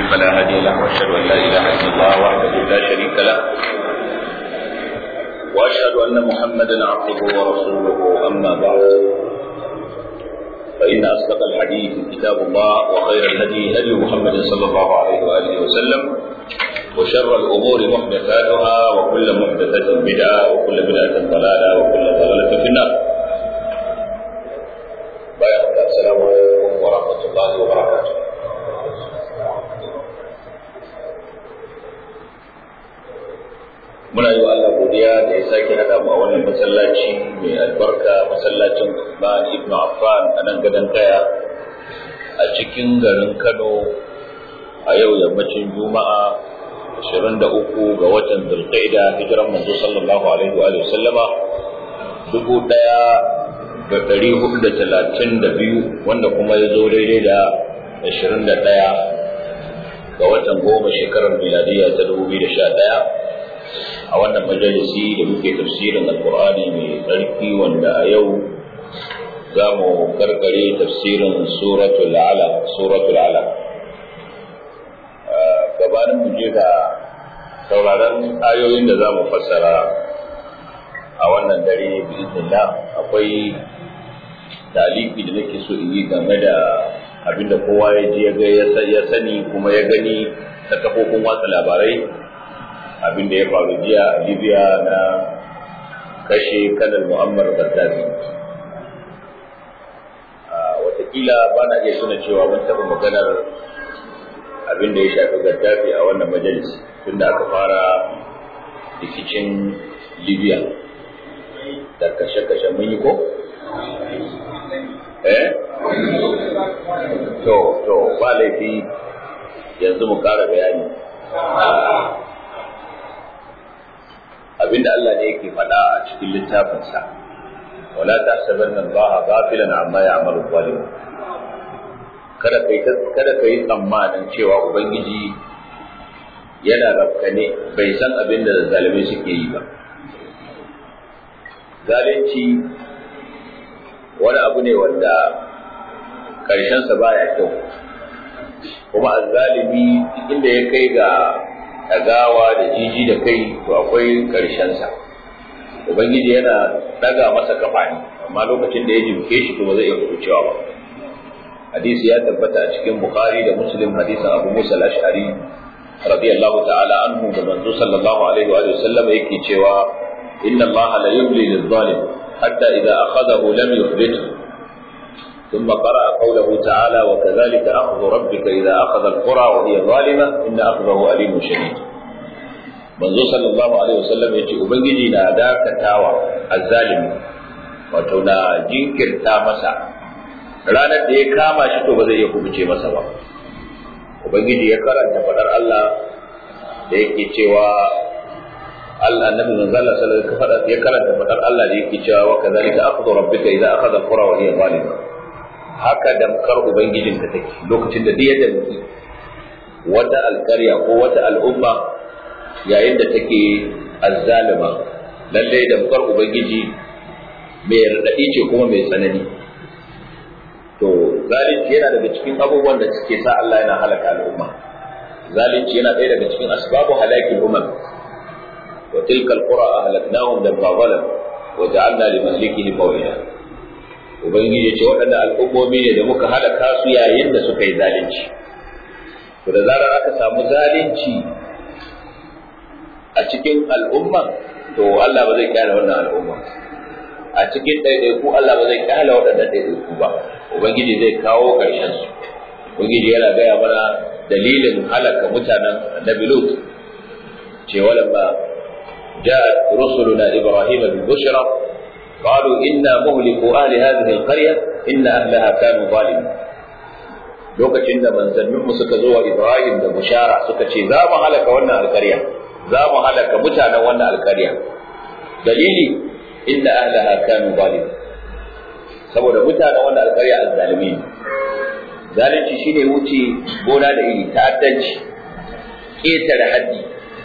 فلا هادي له واشهد ان لا اله الا الله وحده لا شريك له واشهد ان محمدا عبده ورسوله اما بعد فان اصدق الحديث كتاب الله وخير الهدي هدي محمد صلى الله عليه واله وسلم وشر الامور محدثاتها وكل محدثه بدعه وكل بدعه ضلاله وكل ضلاله في النار السلام عليكم ورحمه الله وبركاته muna yi wa Allah godiya da ya sake haɗa mu a wannan masallaci mai albarka masallacin Usman ibn Affan a nan gadon kaya a cikin garin Kano a yau yammacin Juma'a 23 ga watan Zulqa'ida hijiran manzo sallallahu alaihi wa sallama dubu ɗaya da ɗari hudu da talatin da biyu wanda kuma ya zo daidai da ashirin da ɗaya ga watan goma shekarar miladiyya ta dubu biyu da sha ɗaya a wannan majalisi da muke tafsirin alkur'ani mai tsarki wanda a yau za mu karkare tafsirin suratul ala suratul ala gabanin mu je ga sauraron ayoyin da za mu fassara a wannan dare biiznillah akwai taliki da nake so in yi game da abinda kowa ya ji ya ga ya sani kuma ya gani ta kafofin watsa labarai abin da ya faru jiya a libya na kashe kanar mu'ammar gaddafi watakila ba na iya suna cewa mun taɓa maganar abin da ya shafi gaddafi a wannan majalis tun da aka fara rikicin libya da kashe-kashe mun yi ko? eh? to to ba laifi yanzu mu ƙara bayani abinda Allah ne yake faɗa a cikin littafinsa wala tahsabanna Allah ghafilan amma ya'malu zalim kada kai kada kai tsammanin cewa ubangiji yana rafkane bai san abin da zalimai suke yi ba zalunci wani abu ne wanda ƙarshensa baya kyau kuma azzalimi inda ya kai ga ɗagawa da jiji da kai to akwai ƙarshensa ubangiji yana ɗaga masa kafa ne amma lokacin da ya jimke shi to ba zai iya kucewa ba hadisi ya tabbata a cikin bukhari da muslim hadisin abu musa al-ash'ari radiyallahu ta'ala anhu da manzo sallallahu alaihi wa sallam yake cewa inna allaha la yumli lil-zalim hatta idza akhadahu lam yuflithu ثم قرأ قوله تعالى وكذلك أخذ ربك إذا أخذ القرى وهي ظالمة إن أخذه أليم شديد manzo sallallahu alaihi wasallam ya ce ubangiji na dakatawa azzalimi wato na jinkirta masa ranar da ya kama shi to ba zai iya kubuce masa ba ubangiji ya karanta fadar Allah da yake cewa Allah annabi manzo Allah sallallahu alaihi wasallam ya karanta fadar Allah da yake cewa wa kadhalika akhdhu rabbika idza akhadha al-qura wa hiya zalimah haka damkar Ubangijinka take lokacin da duk yadda muke wata alkarya ko wata al'umma yayin da take azzalima lallai damkar Ubangiji mai raɗaɗi ce kuma mai tsanani to zalunci yana daga cikin abubuwan da suke sa Allah yana halaka al'umma zalunci yana ɗaya daga cikin asbabu halakin umam wa tilka alqura ahlaknahum lamma zalam wa ja'alna limahlikihim maw'ida ubangiji ce waɗannan al'ummomi ne da muka halaka su yayin da suka yi zalunci to da zarar aka samu zalunci a cikin al'umma to Allah ba zai kyale wannan al'umma a cikin ɗaiɗaiku Allah ba zai kyale waɗannan ɗaiɗaiku ba ubangiji zai kawo ƙarshen su ubangiji yana gaya mana dalilin halaka mutanen annabi lut ce walamma جاءت رسلنا إبراهيم بالبشرى قالوا إنا مهلكوا أهل هذه القرية إن أهلها كانوا ظالمين lokacin da manzanninmu suka zo wa Ibrahim da bushara suka ce za mu halaka wannan alkarya za mu halaka mutanen wannan alkarya dalili inda ahlaha kanu zalim saboda mutanen wannan alkarya azzalimi ne zalunci shine wuce gona da iri ta'addanci ketare haddi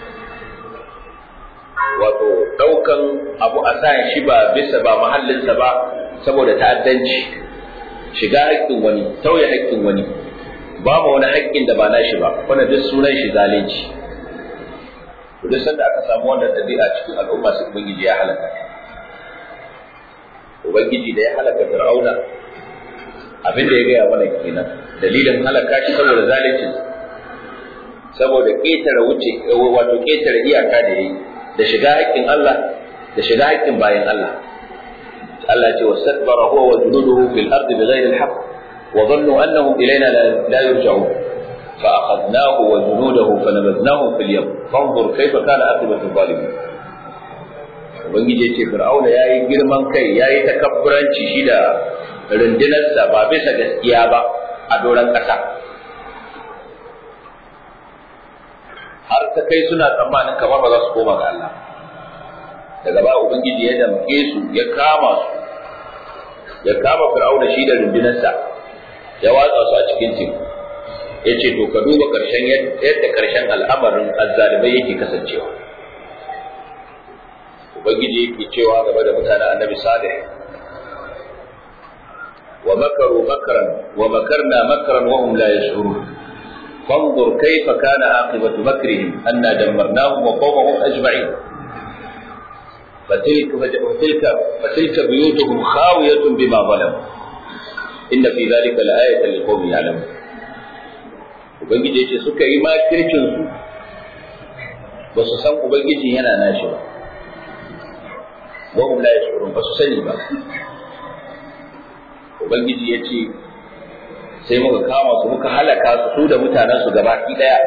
wato daukan abu a sa shi ba bisa ba mahallinsa ba saboda ta'addanci shiga haƙƙin wani tauye haƙƙin wani babu wani haƙƙin da ba nashi ba wannan duk sunan shi zalunci to duk sanda aka samu wannan ɗabi'a cikin al'umma sai ubangiji ya halaka ubangiji da ya halaka fir'auna abin da ya gaya mana kenan dalilin halaka shi saboda zalunci saboda ƙetare wuce wato ƙetare iyaka da yi da shiga haƙƙin Allah da shiga haƙƙin bayan Allah Allah ya ce wastakbara huwa wa junuduhu fil ardi bighayri al-haqq wa dhannu annahum ilayna la yurja'un fa akhadnahu wa junudahu fanabadnahum fil yam fanzur kayfa kana aqibatu zalimin ubangiji ya ce fir'auna yayi girman kai yayi takabburanci shi da rundunarsa ba bisa gaskiya ba a doron ƙasa har ta kai suna tsammanin kamar ba za su koma ga Allah daga ba ubangiji ya damke su ya kama su ya kama fir'auna shi da rundunarsa ya watsa su a cikin teku ya ce to ka duba ƙarshen yadda ƙarshen al'amarin azzalimai yake kasancewa ubangiji yake cewa game da mutanen annabi salih wa makaru makran wa makarna makran wa hum la yash'urun فانظر كيف كان عاقبة مكرهم أنا دمرناهم وقومهم أجمعين فتلك فتلك فتلك بيوتهم خاوية بما ظلموا إن في ذلك لآية لقوم يعلمون Ubangiji ya ce suka yi makircinsu ba su san Ubangiji yana nashi ba, wahum la yashurun ba su sani ba. Ubangiji ya ce sai muka kama su muka halaka su su da mutanen su gaba ki daya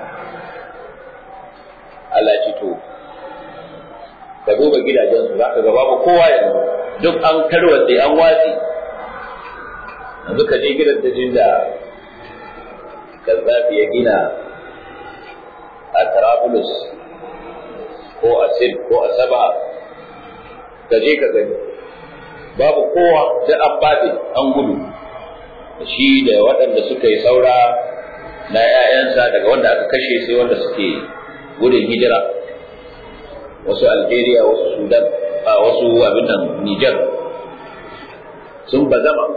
Allah ce to ka duba gidajen su zaka ga babu kowa yanzu duk an tarwatse an watsi yanzu ka je gidan da jinda Gaddafi ya gina a Trablus ko a Sid ko a Saba ka je ka gani babu kowa da an baɗe an gudu shi da waɗanda suka yi saura na ‘ya'yansa daga wanda aka kashe sai wanda suke gudun hijira wasu Algeria wasu Sudan a wasu abin nan Niger sun bazama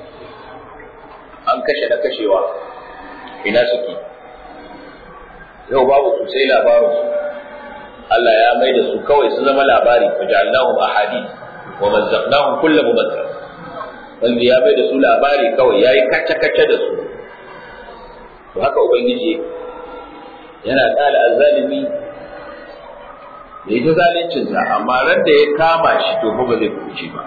an kashe na kashewa ina suke yau babu su sai labarin su Allah ya mai da su kawai su zama labari wa ja'alnahum ahadith wa mazzaqnahum kullu mumazzaq wanda ya bai da su labari kawai ya yi kace-kace da su to haka ubangiji yana tsala azzalimi da ita zalincinsa amma ran da ya kama shi to ba zai kuce ba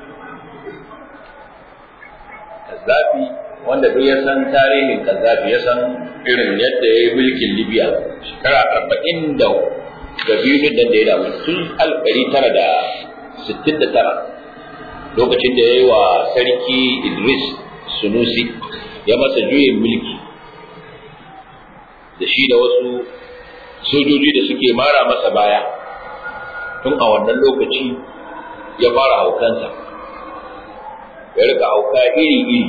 kazzafi wanda duk ya san tarihin kazzafi ya san irin yadda ya yi mulkin libya shekara arba'in da biyu din da ya damu tun alƙari tara da sittin da tara lokacin da ya yi wa sarki Idris Sunusi ya masa juyin mulki da shi da wasu sojoji da suke mara masa baya tun a wannan lokaci ya fara haukansa ya rika hauka iri-iri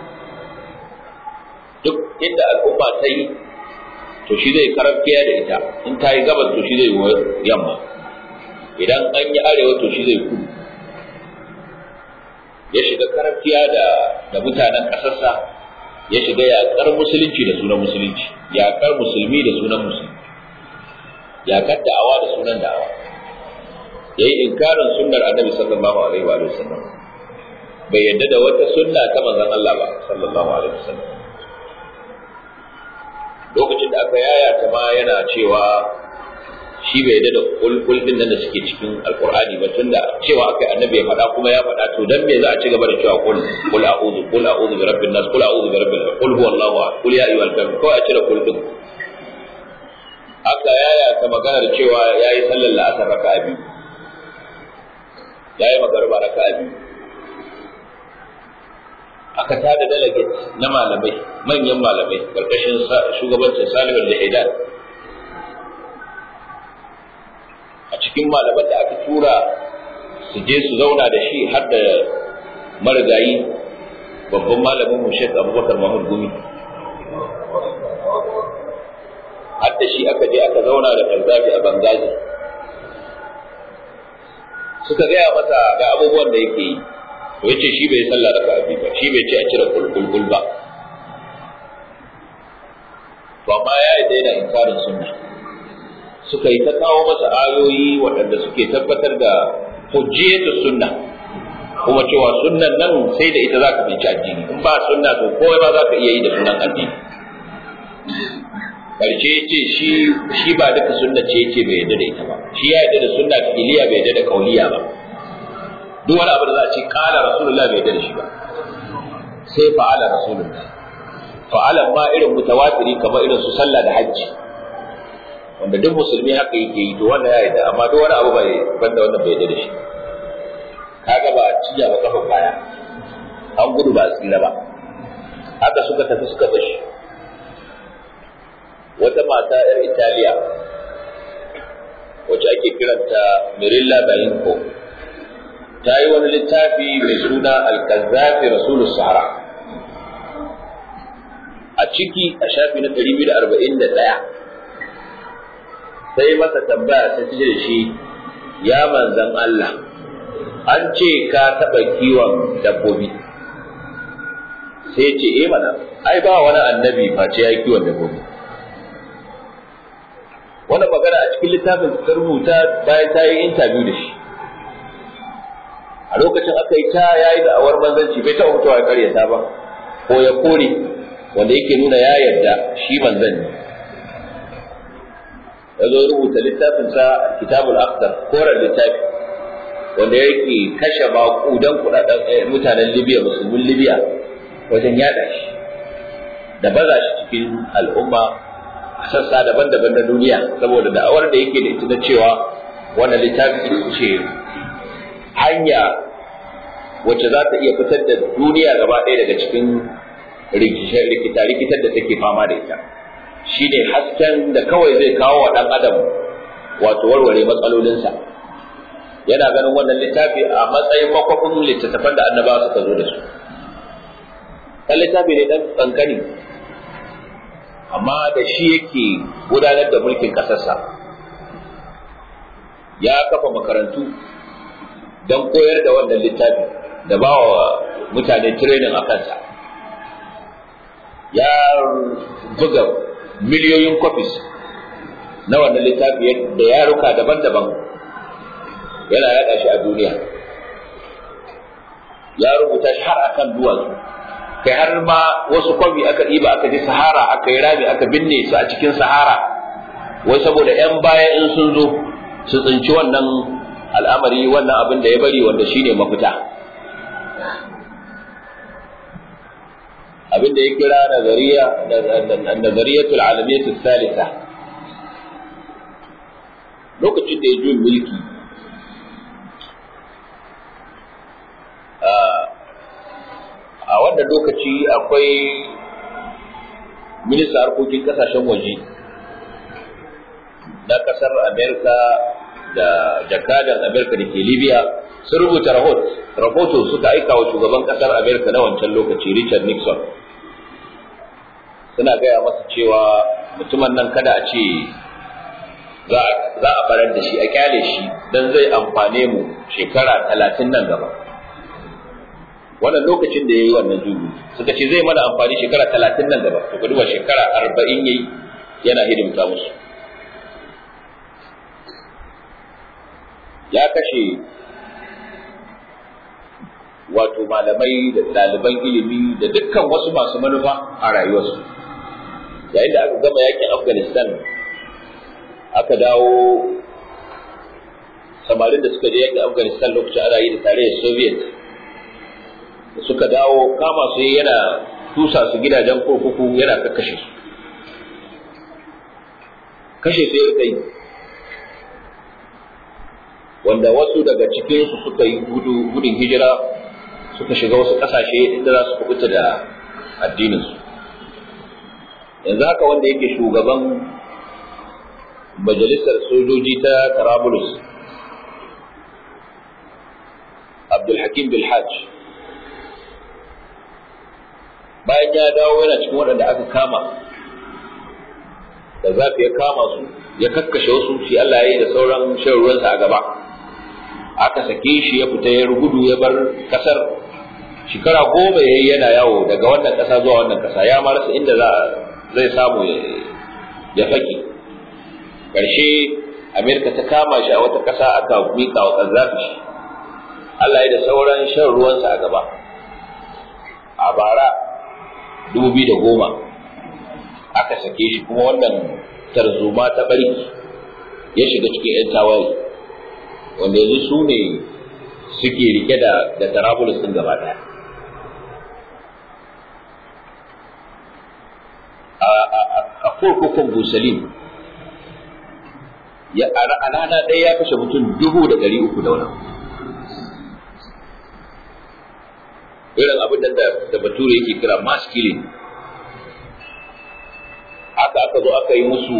duk inda al'umma ta yi to shi zai karafkiya da ita in ta yi gabas to shi zai yamma idan an yi arewa to shi zai kudu ya shiga karantiya da da mutanen ƙasarsa ya shiga yaƙar musulunci da sunan musulunci yaƙar musulmi da sunan musulmi yaƙar da'awa da sunan da'awa ya yi inkarin sunnar annabi sallallahu alaihi wa sallam bai yadda da wata sunna ta manzon Allah ba sallallahu alaihi wa sallam lokacin da aka yaya ta ma yana cewa shi bai yadda da kulkul din nan da suke cikin alqur'ani ba tunda cewa akai annabi ya faɗa kuma ya faɗa to dan me za a ci gaba da cewa kul kul a'udhu kul a'udhu bi rabbin nas kul a'udhu bi rabbil kul huwallahu ahad kul ya ayyuhal kafirun ko a cire kul din aka yaya ta maganar cewa yayi sallar la'asar raka'a biyu yayi magarba raka'a biyu aka tada delegate na malamai manyan malamai karkashin shugabancin Salihu da Haidan a cikin malaman da aka tura su je su zauna da shi har da marigayi babban malamin mu Sheikh Abubakar Mahmud Gumi har da shi aka je aka zauna da Karzafi a Bangazi suka gaya masa ga abubuwan da yake yi to yace shi bai sallah raka abi ba shi bai ce a cire kulkulkul ba amma ya yi daina inkarin sunna suka yi ta kawo masa ayoyi waɗanda suke tabbatar da hujjiyatu sunna kuma cewa sunnan nan sai da ita zaka binci addini in ba sunna to kowa ba za ka iya yi da sunan addini karshe yace shi shi ba duka sunna ce yace bai yarda da ita ba shi ya yarda da sunna fi'liya bai yarda da kauliya ba duk wani abu da za a ce kala rasulullah bai yarda da shi ba sai fa'ala rasulullah fa'alan ma irin mutawatiri kamar irin su sallah da hajji wanda duk musulmi haka yake yi to wannan ya yarda amma duk wani abu bai banda wannan bai yarda da shi kaga ba a ciya ba kafa baya an gudu ba a tsira ba haka suka tafi suka bashi wata mata yar Italiya wacce ake kiranta Mirilla Bainco ta yi wani littafi mai suna Al-Kazzafi Rasulus Sahara a ciki a shafi na 241 sai masa tambaya ta ce da shi ya manzan Allah an ce ka taɓa kiwon dabbobi sai ce eh mana ai ba wani annabi face ya yi kiwon dabbobi wannan magana a cikin littafin ta rubuta bayan ta yi interview da shi a lokacin aka yi ta yayi da awar manzanci bai taɓa fitowa ya karyata ba ko ya kore wanda yake nuna ya yarda shi manzan ne ya zo rubuta littafinsa kitabul akhdar koren littafi wanda yake kashe maƙudan kudaden mutanen libya musulmin libya wajen yada shi da baza shi cikin al'umma a sassa daban-daban na duniya saboda da'awar da yake da ita na cewa wannan littafi ce hanya wacce za ta iya fitar da duniya gaba ɗaya daga cikin rikita-rikitar da take fama da ita shi ne hasken da kawai zai kawo wa ɗan adam wato warware matsalolinsa yana ganin wannan littafi a matsayin makwafin littattafan da annabawa suka zo da su kan littafi ne ɗan ƙanƙani amma da shi yake gudanar da mulkin ƙasarsa ya kafa makarantu don koyar da wannan littafi da ba wa mutane training a kansa ya buga miliyoyin copies na wannan littafi da yaruka daban-daban yana yaɗa shi a duniya ya rubuta shi har akan duwatsu kai har ma wasu kwabi aka ɗiba aka je sahara aka yi rami aka binne su a cikin sahara wai saboda 'yan baya in sun zo su tsinci wannan al'amari wannan abin da ya bari wanda shine mafita abin da ya kira nazariya nazariyatul alamiyatul salisa lokacin da ya juyin mulki a wannan lokaci akwai minista harkokin kasashen waje na kasar amerika da jakadan amerika da ke libya sun rubuta rahoto suka aika wa shugaban kasar amerika na wancan lokaci richard nixon suna gaya masa cewa mutumin nan kada a ce za a barar da shi a kyale shi don zai amfane mu shekara talatin nan gaba wannan lokacin da ya yi wannan jugu suka ce zai mana amfani shekara talatin nan gaba to duba shekara arba'in ya yi yana hidimta musu ya kashe wato malamai da ɗaliban ilimi da dukkan wasu masu manufa a rayuwarsu yayin da aka gama yakin afghanistan aka dawo samarin da suka je yakin afghanistan lokacin ana yi da tarayyar soviet da suka dawo kama su yana tusa su gidajen kurkuku yana kakkashe su kashe su ya yi wanda wasu daga cikinsu suka yi gudun hijira suka shiga wasu ƙasashe inda za su kubuta da addininsu yanzu haka wanda yake shugaban majalisar sojoji ta Tarabulus Abdulhakim Bilhaj bayan ya dawo yana cikin waɗanda aka kama da zafi ya kama su ya kakkashe wasu shi Allah ya yi da sauran shan ruwansa a gaba aka sake shi ya fita ya gudu ya bar kasar shekara goma ya yi yana yawo daga wannan ƙasa zuwa wannan ƙasa ya marasa inda zai samu ya fake ƙarshe amerika ta kama shi a wata ƙasa aka miƙa wa ƙazzafi shi allah ya da sauran shan ruwansa a gaba a bara dubu da goma aka sake shi kuma wannan tarzoma ta barki ya shiga cikin 'yan tawaye wanda yanzu su ne suke rike da da tarabulus din gaba daya a kurkukun busalim ya a rana ɗaya ya kashe mutum dubu da ɗari uku da wani irin abin da da bature yake kira mass killing aka aka zo aka yi musu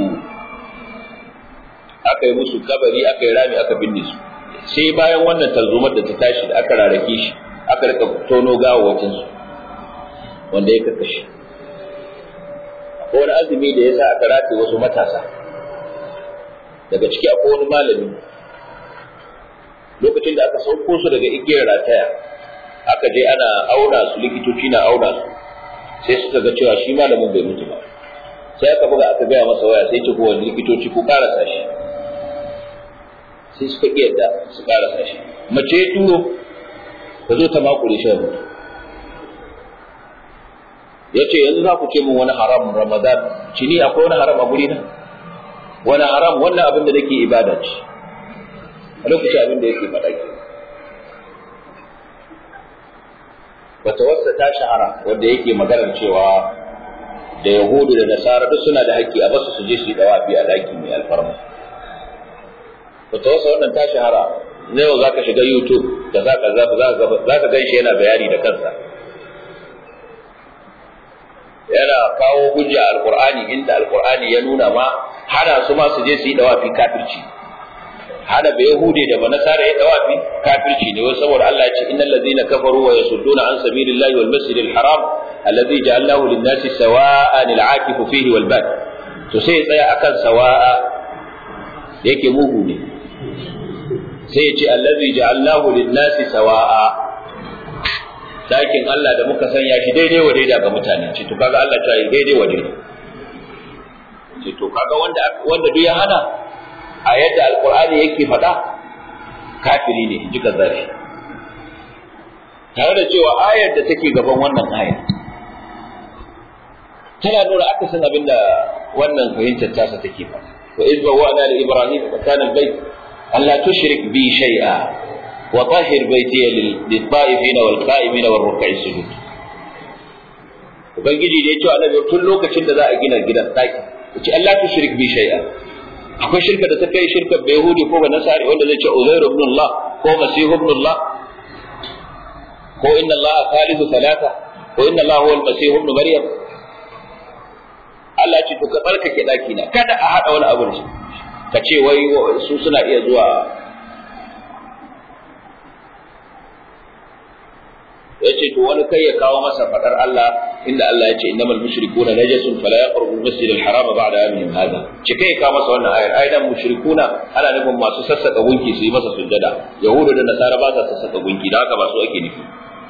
aka yi musu kabari aka yi rami aka binne su sai bayan wannan tarzomar da ta tashi da aka rarrake shi aka rika tono gawawacin su wanda ya kakashe akwai wani azumi da ya sa aka rataye wasu matasa daga ciki akwai wani malami lokacin da aka sauko su daga igiyar rataya aka je ana auna su likitoci na auna su sai suka ga cewa shi malamin bai mutu ba sai aka buga aka gaya masa waya sai ce ko wani likitoci ko karasa shi sai suka ƙi yadda su karasa shi mace ya turo ta zo ta makure shi mutu ya ce yanzu za ku ce min wani haram ramadan ci ni akwai wani haram a guri na wani haram wannan abin da nake ibada ce a lokacin abin da yake faɗa ke wata wasa ta shahara wanda yake maganar cewa da yahudu da nasara duk suna da haƙƙi a basu su je su yi dawafi a daki mai alfarma wata wasa wannan ta shahara na yau zaka shiga youtube da zaka zaka gan shi yana bayani da kansa yana kawo hujja alqur'ani inda alqur'ani ya nuna ma hana su ma su je su yi dawafi kafirci hana bai yahudi da banasara ya dawafi kafirci ne wai saboda Allah ya ce innal ladzina kafaru wa yasudduna an sabilillahi wal masjidil haram alladhi ja'alnahu lin-nasi sawa'an al-'akif fihi wal bad to sai ya tsaya akan sawa'a yake mugu ne sai ya ce alladhi ja'alnahu lin-nasi sawa'a dakin Allah da muka sanya shi daidai wa daida ga mutane ce to kaga Allah ta yi daidai wa daida ce to kaga wanda wanda duk ya hana a yadda alqur'ani yake faɗa kafiri ne ji zafi. tare da cewa ayar da take gaban wannan ayar tana nuna akasin abin da wannan fahimtar tasa take faɗa wa iz bawwa'na li ibrahim wa kana al-bayt alla tushrik bi shay'a wa tahhir baytiya lit-ta'ifin wal-qa'imin war-ruk'i sujud ubangiji da ya ce annabi tun lokacin da za a gina gidan daki yace Allah tushrik bi shay'a akwai shirka da ta kai shirka bai yahudi ko ba nasari wanda zai ce uzairu ibn Allah ko masihu ibn Allah ko inna Allah thalithu thalatha ko inna Allah huwa al-masih ibn maryam Allah ce to ka barkake daki na kada a hada wani abu da shi ka ce wai su suna iya zuwa yace to wani kai ya kawo masa fadar Allah inda Allah ya ce innamal mushrikuna najasun fala yaqrabu al-masjid al-haram ba'da amihim hada ce kai ka masa wannan ayar aidan mushrikuna ana nufin masu sassaka gunki su yi masa sujjada yahudu da nasara ba sa sassaka gunki da haka ba su ake nufi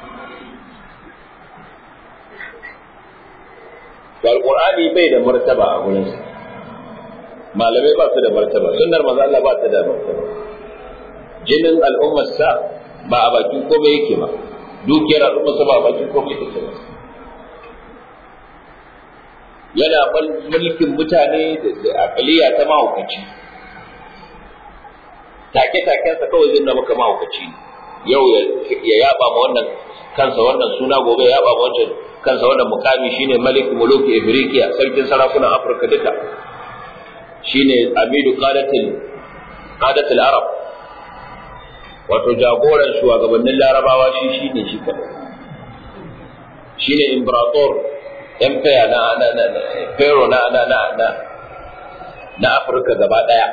to alqur'ani bai da martaba a gurin sa malamai ba su da martaba sunnar manzo Allah ba ta da martaba jinin al'ummar sa ba a bakin komai yake ba dukiyar al'ummar sa ba a bakin komai yake ba yana mulkin mutane da akaliya ta mahaukaci take-takensa kawai zai na maka mahaukaci yau ya yaba ma wannan kansa wannan suna gobe ya yaba ma wancan kansa wannan mukami shine malik muluki ifriqiya sarkin sarakunan afirka duka shine amidu qadatil qadatil arab wato jagoran shugabannin larabawa shi shine shi kadai shine imperator empire na na na pharaoh na na na na na Afirka gaba daya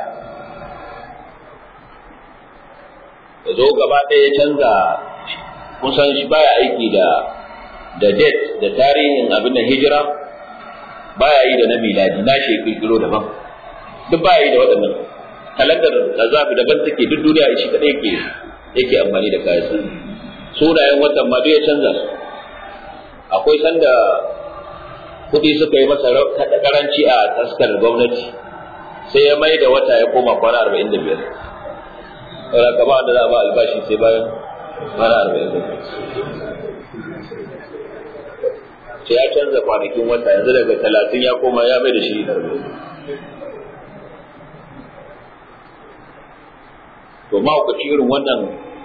ya zo gaba daya ya canza kusan shi baya aiki da da date da tarihin abin da hijira baya yi da na miladi na shi kirkiro daban duk baya yi da waɗannan kalandar azabi daban take duk duniya shi kadai yake yake amfani da kayan sunayen watan ma duk ya canza su akwai sanda kuɗi suka yi masa karanci a taskar gwamnati sai ya mai da wata ya koma kwana arba'in da biyar saboda ka ba da za a ba albashi sai bayan kwana arba'in da biyar sai ya canza kwanakin wata yanzu daga talatin ya koma ya mai da shi arba'in to mahaukaci irin wannan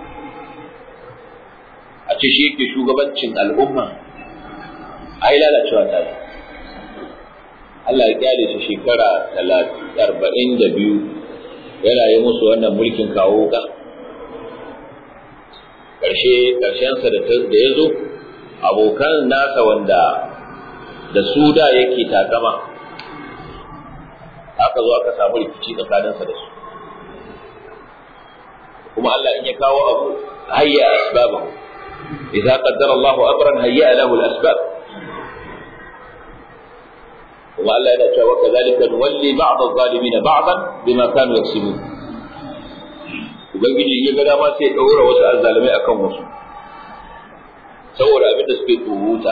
a ce shi yake shugabancin al'umma ai lalacewa ta yi Allah ya kyale shi shekara arba'in da biyu yana yi musu wannan mulkin kawo ka ƙarshe ƙarshensa da ya zo abokan nasa wanda da su da yake takama aka zo aka samu rikici tsakaninsa da su kuma Allah in ya kawo abu hayya asbabahu idza qaddara Allahu amran hayya lahu al-asbab kuma Allah yana cewa kadhalika nuwalli ba'd adh-dhalimin ba'dan bima kanu yaksubun ubangiji ya ga dama sai ya daura wasu azzalimai akan wasu saboda abin da suke tsoruta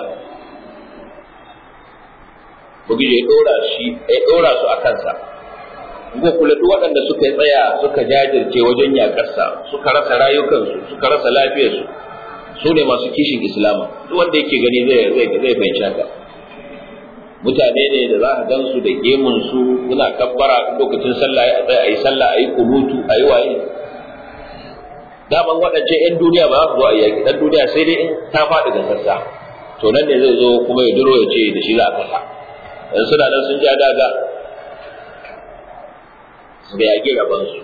ubangiji ya dora shi ya dora su a kansa ko kula duk waɗanda suka tsaya suka jajirce wajen yakarsa suka rasa rayukansu suka rasa lafiyarsu su ne masu kishin islama duk wanda yake gani zai zai zai fahimci haka mutane ne da za ka gan su da gemun su suna kabbara lokacin sallah ya tsaya ayi sallah ayi kunutu ayi waye daman waɗancan 'yan duniya ba za su zo a yaƙi ɗan duniya sai dai in ta faɗi da sassa to nan ne zai zo kuma ya duro ya ce da shi za a kasa dan suna nan sun ja daga da yaƙi rabansu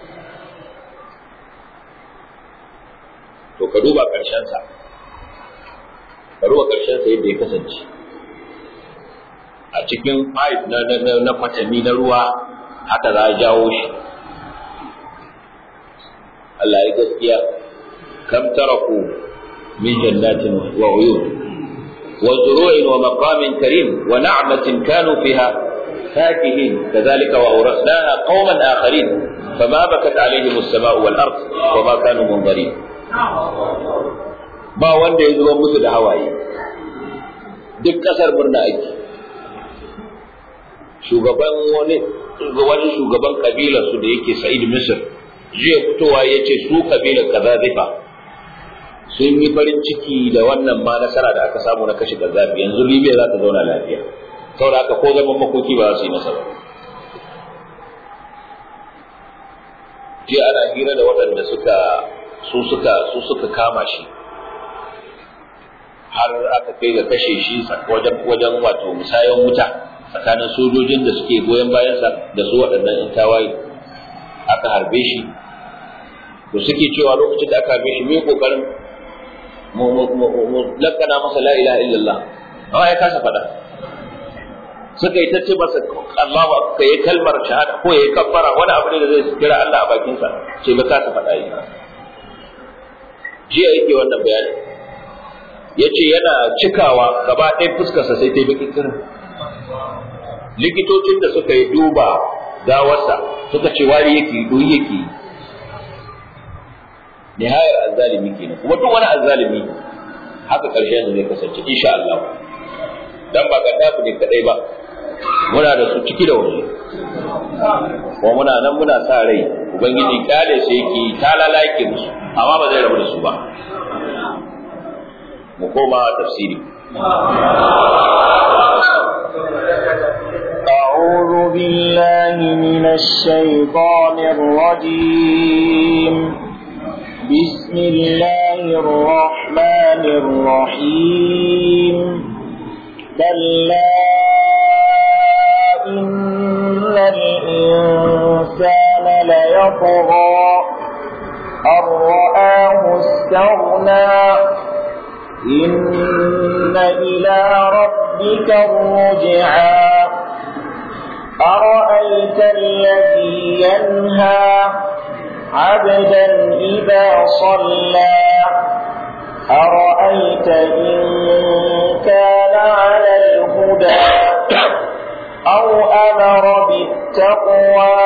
to ka duba ƙarshensa ka duba ƙarshensa yadda ya kasance a cikin pipe na na na kwatami na ruwa haka za a jawo shi Allah ya gaskiya kam taraku min jannatin wa uyun wa zuru'in wa maqamin karim wa na'matin kanu fiha فاكهين كذلك وأورثناها قوما آخرين فما بكت عليهم السماء والأرض وما كانوا منظرين ba wanda ya zuba musu da hawaye duk kasar murna ake shugaban wani wani shugaban kabilar su da yake Sa'id Misr jiya fitowa ya ce su kabilar kaza zifa sun yi farin ciki da wannan ma nasara da aka samu na kashe Gaddafi yanzu Libya za ta zauna lafiya saboda haka ko zaman makoki ba za su yi masa ba jiya ana hira da waɗanda suka su suka su suka kama shi har aka kai ga kashe shi wajen wajen wato musayan wuta tsakanin sojojin da suke goyon bayansa da su waɗannan in tawaye aka harbe shi to suke cewa lokacin da aka harbe shi me kokarin mu mu lakana masa la ilaha illallah amma ya kasa faɗa suka yi ta ce masa Allahu akbar yayi kalmar shahada ko yayi kaffara wani abu ne da zai kira Allah a bakin sa ce ba kasa faɗa yi jiya yake wannan bayani yace yana cikawa gaba ɗaya fuskarsa sai ta yi baki kirin likitocin da suka yi duba gawarsa suka ce wari yake doyi yake nihayar azzalimi kenan kuma duk wani azzalimi haka ƙarshen da zai kasance insha Allah dan ba gaddafi ne kadai ba muna da su ciki da waje kuma muna nan muna sa rai ubangiji kale sai yake talala yake musu amma ba zai rabu da su ba mu koma tafsiri أعوذ بالله من الشيطان الرجيم بسم الله الرحمن الرحيم كلا إن الإنسان ليطغى أن رآه استغنى إن إلى ربك الرجعى أرأيت الذي ينهى عبدا إذا صلى أرأيت إن كان على الهدى أو أمر بالتقوى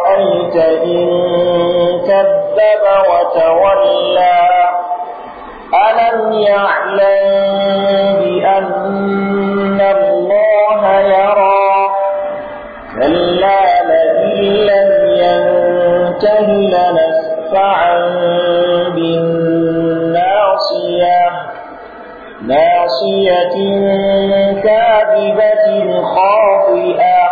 أرأيت إن كذب وتولى ألم يعلم بأن الله يرى كلا لئن لم ينته لنسفعا بالناصية ناصية كاذبة خاطئة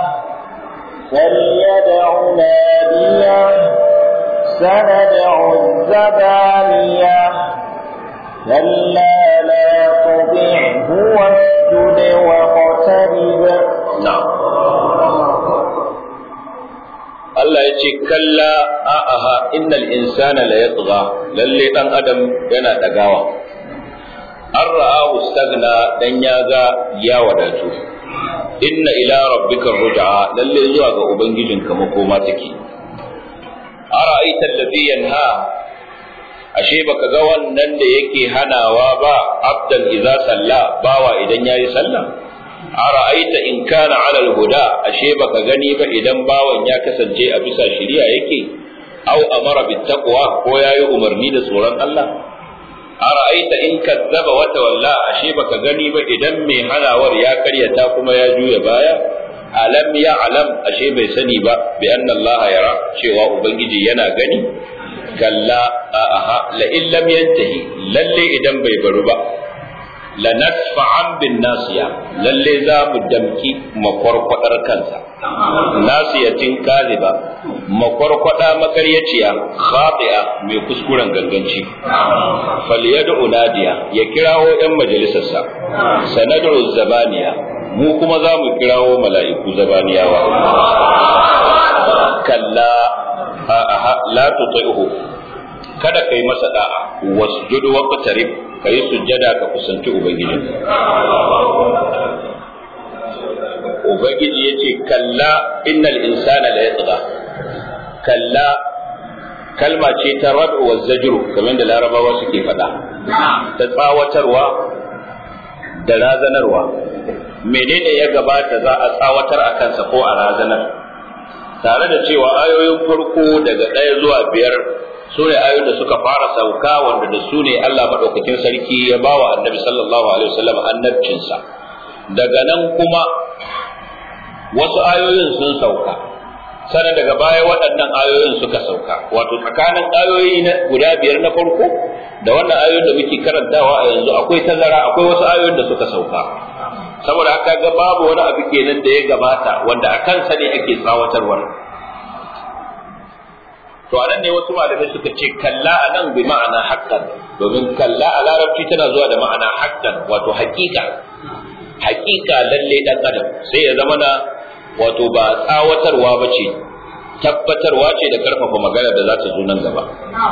فليدع ناديه سندع الزبانية كلا لا تطعه واسجد واقترب na'am Allah ya ce kalla a'aha innal insana la yatgha lalle dan adam yana dagawa an ra'ahu stagna dan ya ga ya wadatu inna ila rabbika ruj'a lalle zuwa ga ubangijinka makoma take ara'aita alladhi yanha ashe baka ga wannan da yake hanawa ba abdan idza salla bawa idan yayi sallah ara'aita in kana 'ala al-huda ashe baka gani ba idan bawan ya kasance a bisa shari'a yake au amara bit taqwa ko yayi umarni da tsoron Allah ara'aita in kazzaba wa tawalla ashe baka gani ba idan mai halawar ya karyata kuma ya juya baya alam ya alam ashe bai sani ba bi anna Allah yara cewa ubangiji yana gani kalla aha la illam yantahi lalle idan bai baru ba la nasfa'an bin nasiya lalle za mu damki makwarkwadar kansa nasiyatin kaziba makwarkwada makaryaciya khati'a mai kuskuren ganganci falyad'u nadiya ya kirawo yan majalisarsa sanad'u zabaniya mu kuma za mu kirawo mala'iku zabaniyawa kalla a'a la tuti'uhu kada kai masa da'a wasjud wa qatarib kai sujjada ka kusanci ubangiji ubangiji yace kalla innal insana la yatgha kalla kalma ce ta rad'u wa zajru kamar da larabawa suke faɗa ta tsawatarwa da razanarwa menene ya gabata za a tsawatar a kansa ko a razanar tare da cewa ayoyin farko daga ɗaya zuwa biyar su ne ayoyin da suka fara sauka wanda da su ne Allah maɗaukakin sarki ya ba wa annabi sallallahu alaihi wasallam annabcinsa daga nan kuma wasu ayoyin sun sauka sannan daga baya waɗannan ayoyin suka sauka wato tsakanin ayoyi na guda biyar na farko da wannan ayoyin da muke karantawa a yanzu akwai tazara akwai wasu ayoyin da suka sauka saboda haka ga babu wani abu kenan da ya gabata wanda a kansa ne ake tsawatarwar to a nan ne wasu malamai suka ce kalla a nan bi ma'ana haqqan domin kalla a larabci tana zuwa da ma'ana haqqan wato haƙiƙa haƙiƙa lalle dan adam sai ya zama na wato ba tsawatarwa ba ce tabbatarwa ce da karfafa magana da za ta zo nan gaba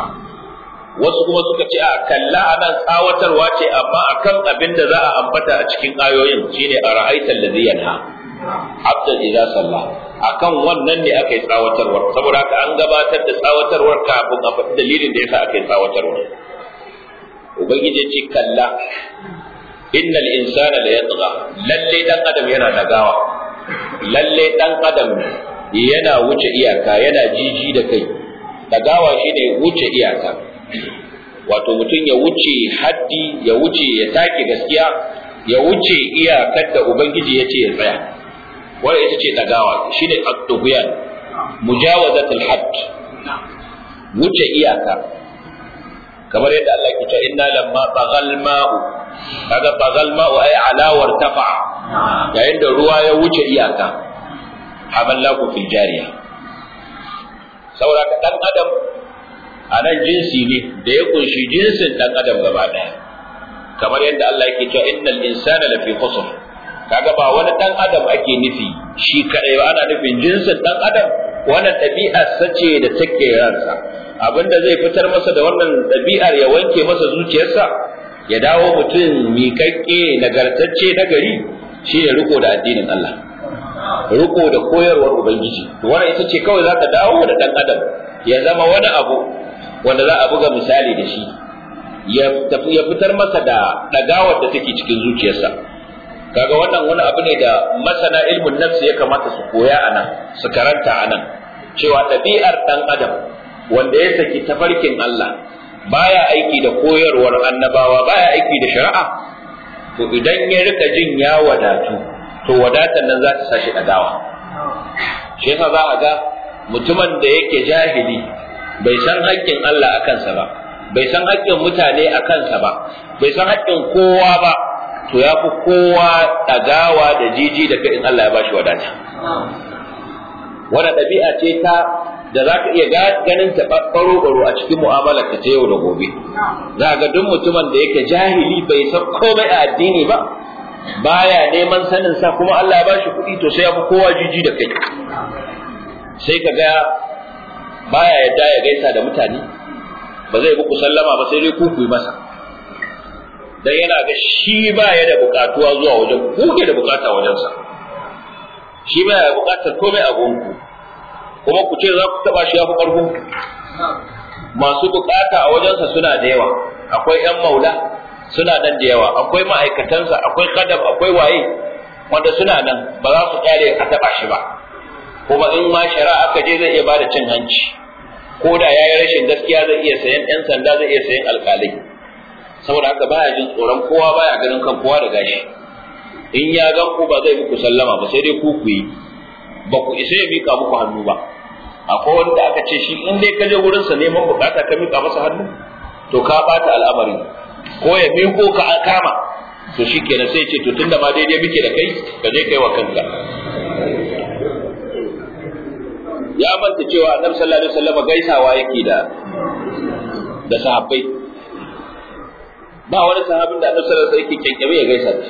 wasu kuma suka ce a kalla a nan tsawatarwa ce amma akan abin da za a ambata a cikin ayoyin shine a ra'aitan ladhi yanha abdan idza salla akan wannan ne aka yi tsawatarwar saboda haka an gabatar da tsawatarwar kafin a faɗi dalilin da yasa aka yi tsawatarwar ubangiji ce kalla innal insana la yatgha lalle dan adam yana dagawa lalle dan adam yana wuce iyaka yana jiji da kai dagawa shine wuce iyaka wato mutum ya wuce haddi ya wuce ya take gaskiya ya wuce iyakar da ubangiji ya ce ya tsaya wanda ita ce dagawa shine at-tughyan mujawazat al-hadd wuce iyaka kamar yadda Allah ke cewa inna lamma bagal ma'u kaga bagal ma'u ay alawar tafa yayin da ruwa ya wuce iyaka hamallahu fil jariya saboda ka dan adam a nan jinsi ne da ya kunshi jinsin dan adam gaba daya kamar yadda Allah yake cewa innal insana lafi khusr kaga ba wani dan adam ake nufi shi kadai ba ana nufin jinsin dan adam wannan ɗabi'ar sace da take ransa abinda zai fitar masa da wannan ɗabi'ar ya wanke masa zuciyarsa ya dawo mutum miƙaƙƙe nagartacce na gari shi ne riko da addinin Allah riko da koyarwar ubangiji to wannan ita ce kawai za ta dawo da dan adam ya zama wani abu wanda za a buga misali da shi ya fitar masa da ɗagawar da take cikin zuciyarsa kaga wannan wani abu ne da masana ilmin nafsi ya kamata su koya a nan su karanta a nan cewa ɗabi'ar ɗan adam wanda ya saki tafarkin Allah baya aiki da koyarwar annabawa baya aiki da shari'a to idan ya rika jin ya wadatu to wadatar nan za ta sashi ɗagawa shi yasa za a ga mutumin da yake jahili bai san haƙƙin Allah a kansa ba bai san haƙƙin mutane a kansa ba bai san haƙƙin kowa ba to ya fi kowa ɗagawa da jiji da kai in Allah ya bashi wadata wannan ɗabi'a ce ta da za ka iya ganin ta ɓaro-ɓaro a cikin mu'amalar ka ta yau da gobe za ga duk mutumin da yake jahili bai san komai a addini ba baya neman sanin sa kuma Allah ya bashi kuɗi to sai ya fi kowa jiji da kai sai ka ga baya yadda ya gaisa da mutane ba zai muku sallama ba sai dai ku ku yi masa dan yana ga shi ba ya da bukatuwa zuwa wajen ku ke da bukata wajensa shi ba ya bukatar komai a gonku kuma ku ce za ku taba shi ya fi karfin ku masu bukata a wajensa suna da yawa akwai yan maula suna nan da yawa akwai ma'aikatansa akwai kadam akwai waye wanda suna nan ba za su kyale a taba shi ba kuma in ma shari'a aka je zai iya bada cin hanci ko da yayi rashin gaskiya zai iya sayan yan sanda zai iya sayan alƙalai saboda haka baya jin tsoron kowa baya ganin kan kowa da gashi in ya gan ku ba zai muku sallama ba sai dai ku ku yi ba ku isa ya mika muku hannu ba akwai wanda aka ce shi in dai ka je wurin sa neman bukata ka mika masa hannu to ka bata al'amari ko ya miko ka an kama to shikenan sai ce to tunda ma daidai muke da kai ka je kai wa kanka ya manta cewa annabi sallallahu alaihi wasallam gaisawa yake da da sahabbai ba wani sahabin da annabi sallallahu alaihi wasallam yake kyankyame ya gaisa da shi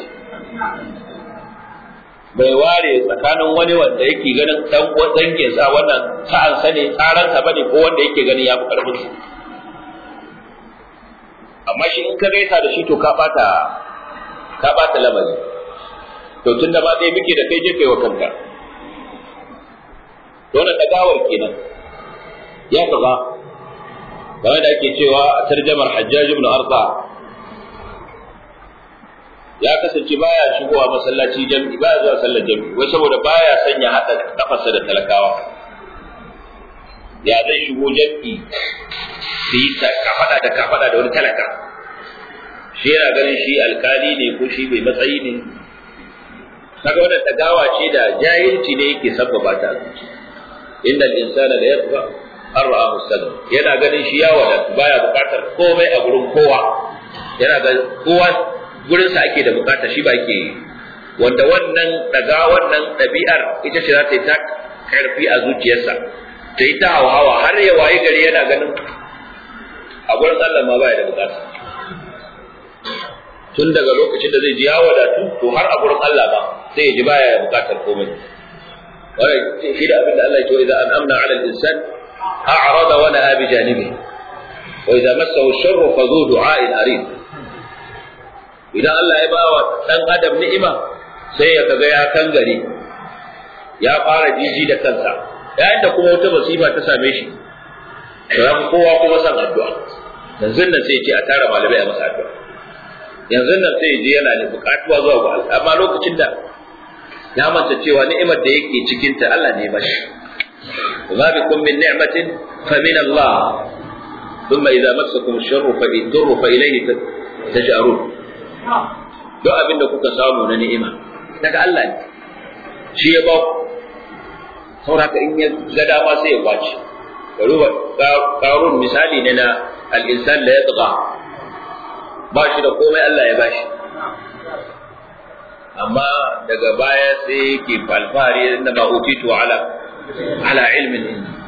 bai ware tsakanin wani wanda yake ganin dan dangin sa wannan sa'an sa ne tsaran sa bane ko wanda yake ganin ya fi karfin sa amma shi in ka gaisa da shi to ka bata ka bata lamari to tunda ba dai muke da kai je kai wa kanka dole dagawar kenan ya kaga kamar da ake cewa a tarjamar Hajjaj ibn Arda ya kasance baya shigowa masallaci jami'i baya zuwa sallar jami'i wai saboda baya sanya hada kafarsa da talakawa ya zai shigo jami'i su yi kafada da kafada da wani talaka shi yana ganin shi alkali ne ko shi bai matsayi ne kaga wannan dagawa ce da jahilci ne yake sabbaba ta inda insana la yatba an ra'ahu sadam yana ganin shi ya wadatu baya bukatar komai a gurin kowa yana ga kowa gurin sa ake da bukata shi ba ke wanda wannan daga wannan ɗabi'ar ita ce za ta yi ta karfi a zuciyarsa ta yi ta hawa har ya wayi gari yana ganin a gurin Allah ma baya da bukata tun daga lokacin da zai ji ya wadatu to har a gurin Allah ba sai ya ji baya da bukatar komai wannan shi da abin da Allah ya ce idan an amna ala al-insan a'rada wa na'a bi janibi wa idza massahu ash-sharru fa dhu du'a'in arid idan Allah ya bawa dan adam ni'ima sai ya kaga ya kangare ya fara jiji da kansa yayin da kuma wata musiba ta same shi to ya kowa kuma san addu'a yanzu nan sai ya ce a tara malamai a masa addu'a yanzu nan sai ya je yana da bukatuwa zuwa ga Allah amma lokacin da ya manta cewa ni'imar da yake cikin ta Allah ne ba shi وما بكم من نعمة فمن الله ثم إذا مسكم الشر فالضر فإليه تجأرون duk abin da kuka samu na ni'ima daga Allah ne shi ya ba sauraka in ya ga dama sai ya kwace ruba karun misali ne na al-insan da ya tsaga ba shi da komai Allah ya bashi amma daga baya sai yake alfahari inda ma utitu ala ala ilmin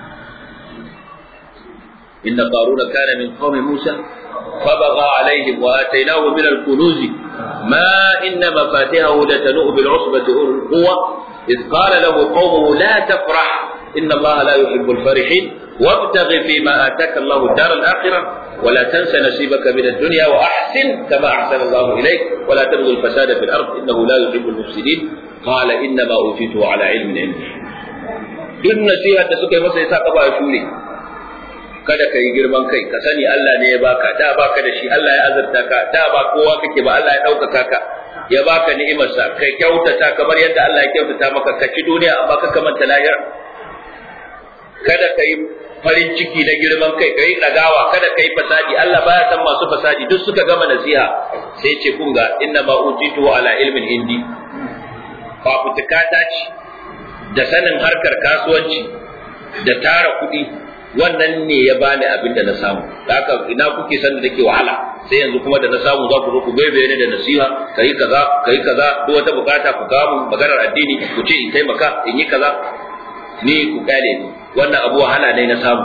inna qaruna kana min qaumi musa فبغى عليهم وآتيناه من الكنوز ما إن مفاتحه لتنوء بالعصبة القوة إذ قال له قومه لا تفرح إن الله لا يحب الفرحين وابتغ فيما آتاك الله الدار الآخرة ولا تنس نصيبك من الدنيا وأحسن كما أحسن الله إليك ولا تبغي الفساد في الأرض إنه لا يحب المفسدين قال إنما أوتيته على علم عندي duk nasiha da suka yi masa yasa ka ba shuri kada ka yi girman kai ka sani Allah ne ya baka da baka da shi Allah ya azurta ka da ba kowa kake ba Allah ya ɗaukaka ka ya baka ni'imarsa kai kyautata kamar yadda Allah ya kyautata maka ka ci duniya amma ka kamanta lahira kada ka yi farin ciki na girman kai kai ragawa kada kai fasadi Allah baya san masu fasadi duk suka gama nasiha sai ce kun ga inna ma utitu ala ilmin indi fafutukata ce da sanin harkar kasuwanci da tara kuɗi wannan ne ya bani abin da na samu haka ina kuke san da nake wahala sai yanzu kuma da na samu za ku zo ku bebe ni da nasiha kai kaza kai kaza duk wata bukata ku kawo maganar addini ku ce in taimaka in yi kaza ni ku kare ni wannan abu wahala ne na samu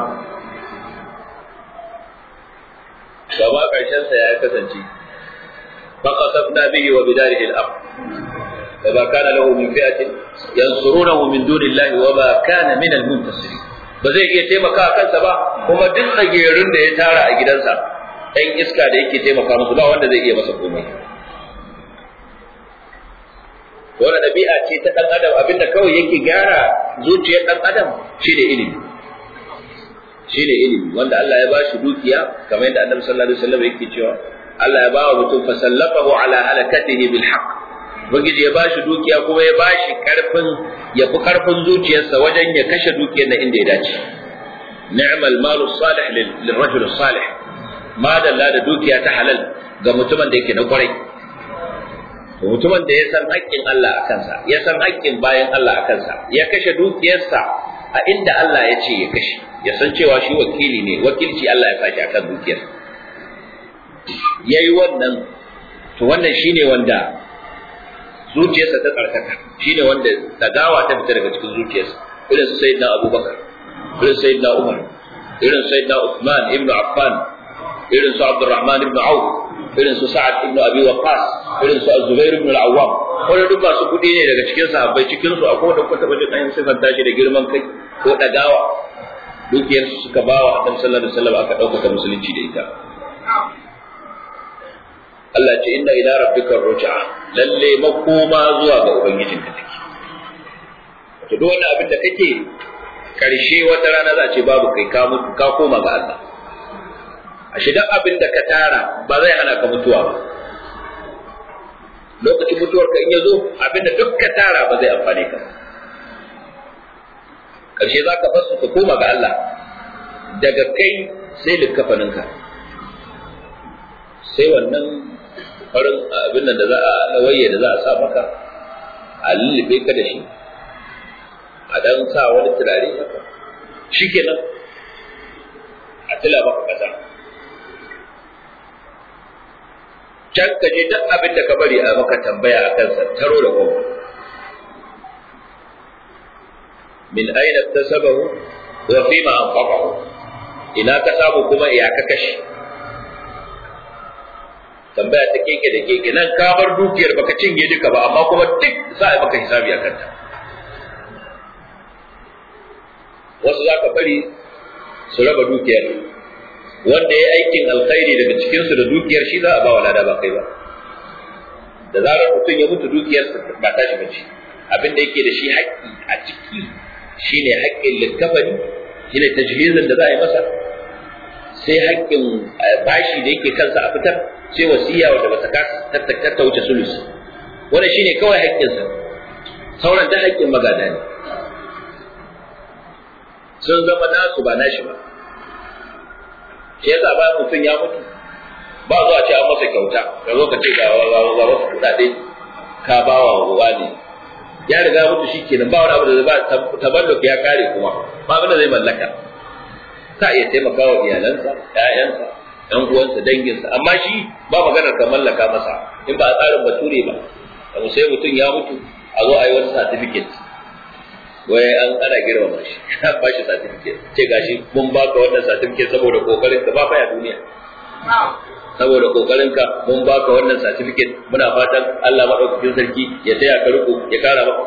gaba karshen sa ya kasance faqasafna bihi wa bidarihi al-ard فما كان له من فئة ينصرونه من دون الله وما كان من المنتصرين ba zai iya taimaka kansa ba kuma duk tsagerin da ya tara a gidansa ɗan iska da yake taimaka musu ba wanda zai iya masa komai wani ɗabi'a ce ta ɗan adam abinda kawai yake gyara zuciyar ɗan adam shi ne ilimi shi ne ilimi wanda Allah ya bashi dukiya kamar yadda annabi sallallahu alaihi wasallam yake cewa Allah ya bawa mutum fasallafahu ala halakatihi bil haqq Ubangiji ya bashi dukiya kuma ya bashi karfin ya fi karfin zuciyarsa wajen ya kashe dukiyar na inda ya dace. Ni'mal malu salih lil rajul salih. Ma dalla da dukiya ta halal ga mutumin da yake na kwarai. Mutumin da ya san haƙƙin Allah a kansa, ya san haƙƙin bayan Allah a kansa, ya kashe dukiyarsa a inda Allah ya ce ya kashe, ya san cewa shi wakili ne, wakilci Allah ya sake akan dukiyar. Yayi wannan, to wannan shine wanda zuciyarsa ta tsarkaka shi ne wanda tagawa ta fita daga cikin zuciyarsa irin su sayyidina abubakar irin sayyidina umar irin sayyidina usman ibn affan irin su abdurrahman ibn auf irin su sa'ad ibn abi waqas irin su az-zubair ibn al-awwam wanda duk masu kudi ne daga cikin sahabbai cikin su akwai wanda kuka taba jin sifan tashi da girman kai ko dagawa dukiyar su suka bawa annabi sallallahu alaihi wasallam aka dauka musulunci da ita Allah ce inna ila rabbika ruj'a lalle makoma zuwa ga ubangijinka take to duk wani abin da kake karshe wata rana za a ce babu kai ka mutu ka koma ga Allah ashe duk abin da ka tara ba zai hana ka mutuwa ba lokacin mutuwar ka in ya zo abin da duk ka tara ba zai amfane ka karshe za ka basu ka koma ga Allah daga kai sai likkafaninka sai wannan farin abin nan da za a nawaye da za a sa maka a lullube ka da shi a dan sa wani turare haka shi kenan a tila maka kasa can ka je duk abin da ka bari a maka tambaya a kansa taro da kuma min aina tasabahu wa fima anfaqahu ina ka samu kuma iya ka kashe tambaya ta keke da keke nan ka bar dukiyar baka cinye duka ba amma kuma duk za a maka hisabi a kanta wasu za ka bari su raba dukiyar wanda ya aikin alkhairi daga cikinsu da dukiyar shi za a ba wa lada ba kai ba da zarar mutum ya mutu dukiyar ba ta shi bace abin da yake da shi haƙƙi a ciki shine haƙƙin likkafani shine tajhizin da za a yi masa sai haƙƙin bashi da yake kansa a fitar sai wasiya wanda ba ta ta wuce sulusi wannan shine kawai haƙƙinsa sauran da haƙƙin magada ne sun zama nasu ba nashi ba shi yasa ba mutum ya mutu ba zuwa ce an masa kyauta ka zo ka ce ga wasu kuɗaɗe ka ba wa ruwa ne ya riga mutu shi kenan ba wani abu da ba taballuk ya kare kuma ba abin da zai mallaka ka iya taimaka wa iyalansa ƴaƴansa ɗan uwansa danginsa amma shi ba maganar ka mallaka masa in ba a tsarin bature ba abu sai mutum ya mutu a zo a yi wani certificate wai an ana girmama shi an ba shi certificate ce gashi mun baka wannan certificate saboda kokarin ka ba fa ya duniya saboda kokarin ka mun baka wannan certificate muna fatan Allah madaukakin sarki ya taya ka riko ya kara maka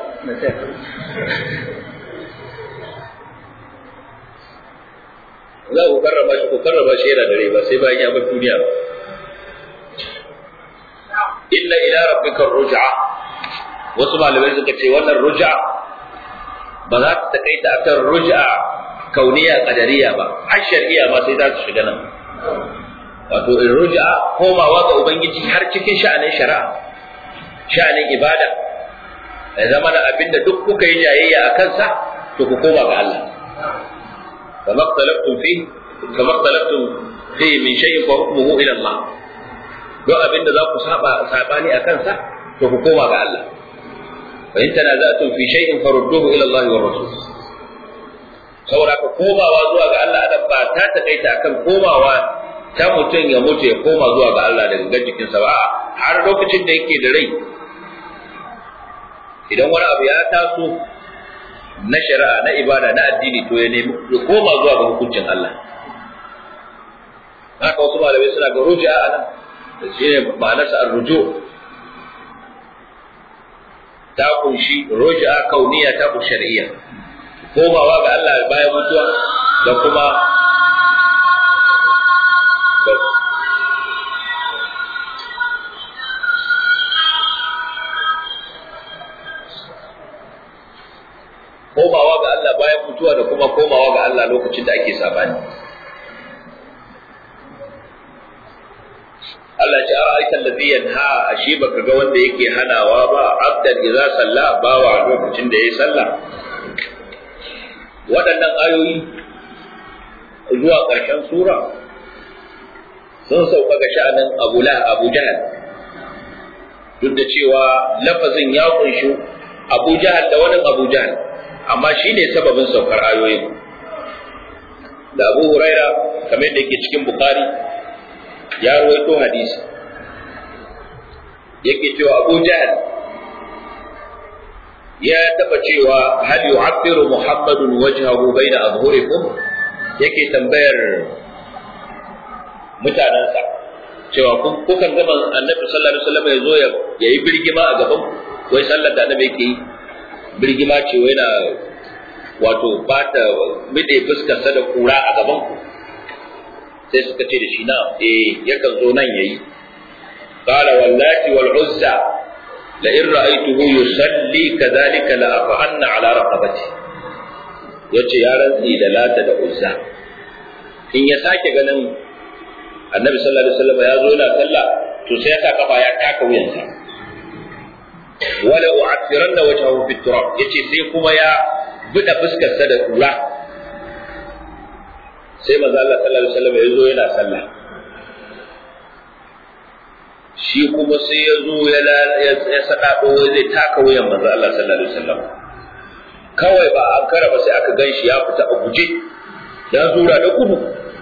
za ku karrama shi ku karrama shi yana dare ba sai bayan ya bar duniya ba inna ila rabbika ruj'a wasu malamai suka ce wannan ruj'a ba za ta takaita akan ruj'a kauniya qadariya ba har shar'iyya ma sai za ta shiga nan wato in ruj'a komawa ga ubangiji har cikin sha'anin shari'a sha'anin ibada ya zama da abinda duk kuka yi jayayya a kansa to ku koma ga Allah فما اختلفتم فيه فما اختلفتم فيه من شيء فحكمه الى الله duk abin da za ku saba sabani a kansa to ku koma ga Allah fa in tanaza'tum fi shay'in farudduhu ila Allah wa rasul saboda ka komawa zuwa ga Allah adam ba ta takaita akan komawa ta mutum ya mutu ya koma zuwa ga Allah daga gangan jikinsa ba har lokacin da yake da rai idan wani abu ya taso na shari'a na ibada na addini to ya nemi ya koma zuwa ga hukuncin Allah haka wasu malamai suna ga ruji'a a nan da shi ne ma'anarsa ar-ruju ta kunshi ruji'a kauniya ta kunshi shar'iyya komawa ga Allah bayan mutuwa da kuma komawa ga Allah bayan mutuwa da kuma komawa ga Allah lokacin da ake sabani Allah ce a aikan da zai yanha a shi baka ga wanda yake hanawa ba abdan idza salla bawa lokacin da yayi sallah waɗannan ayoyi zuwa ƙarshen sura sun sauka ga sha'anin Abu Abu Jahal duk da cewa lafazin ya kunshi Abu Jahal da wani Abu Jahal amma shi ne sababin saukar ayoyin da Abu Huraira kamar da yake cikin Bukhari ya rawaito hadisi yake cewa Abu Jahal ya taba cewa hal yu'abbiru Muhammadun wajhahu baina azhurikum yake tambayar mutanansa cewa kukan gama annabi sallallahu alaihi wasallam ya zo ya yi birgima a gaban wai sallar da annabi yake yi birgima ce wai na wato ba ta mide fuskarsa da kura a gaban ku sai suka ce da shi na eh yakan zo nan yayi qala wallati wal uzza la in ra'aytuhu yusalli kadhalika la afanna ala raqabati yace ya rantsi da lata da uzza in ya sake ganin annabi sallallahu alaihi wasallam ya zo yana sallah to sai ya sa kafa ya taka wuyansa wala u'athiranna wajhahu fi turab yace sai kuma ya buɗe fuskarsa da kura sai manzo Allah sallallahu alaihi wasallam ya zo yana sallah shi kuma sai ya zo ya ya sadado wai zai taka wuyan manzo Allah sallallahu alaihi wasallam kawai ba an kara ba sai aka ganshi ya fita a guje ya zura da gudu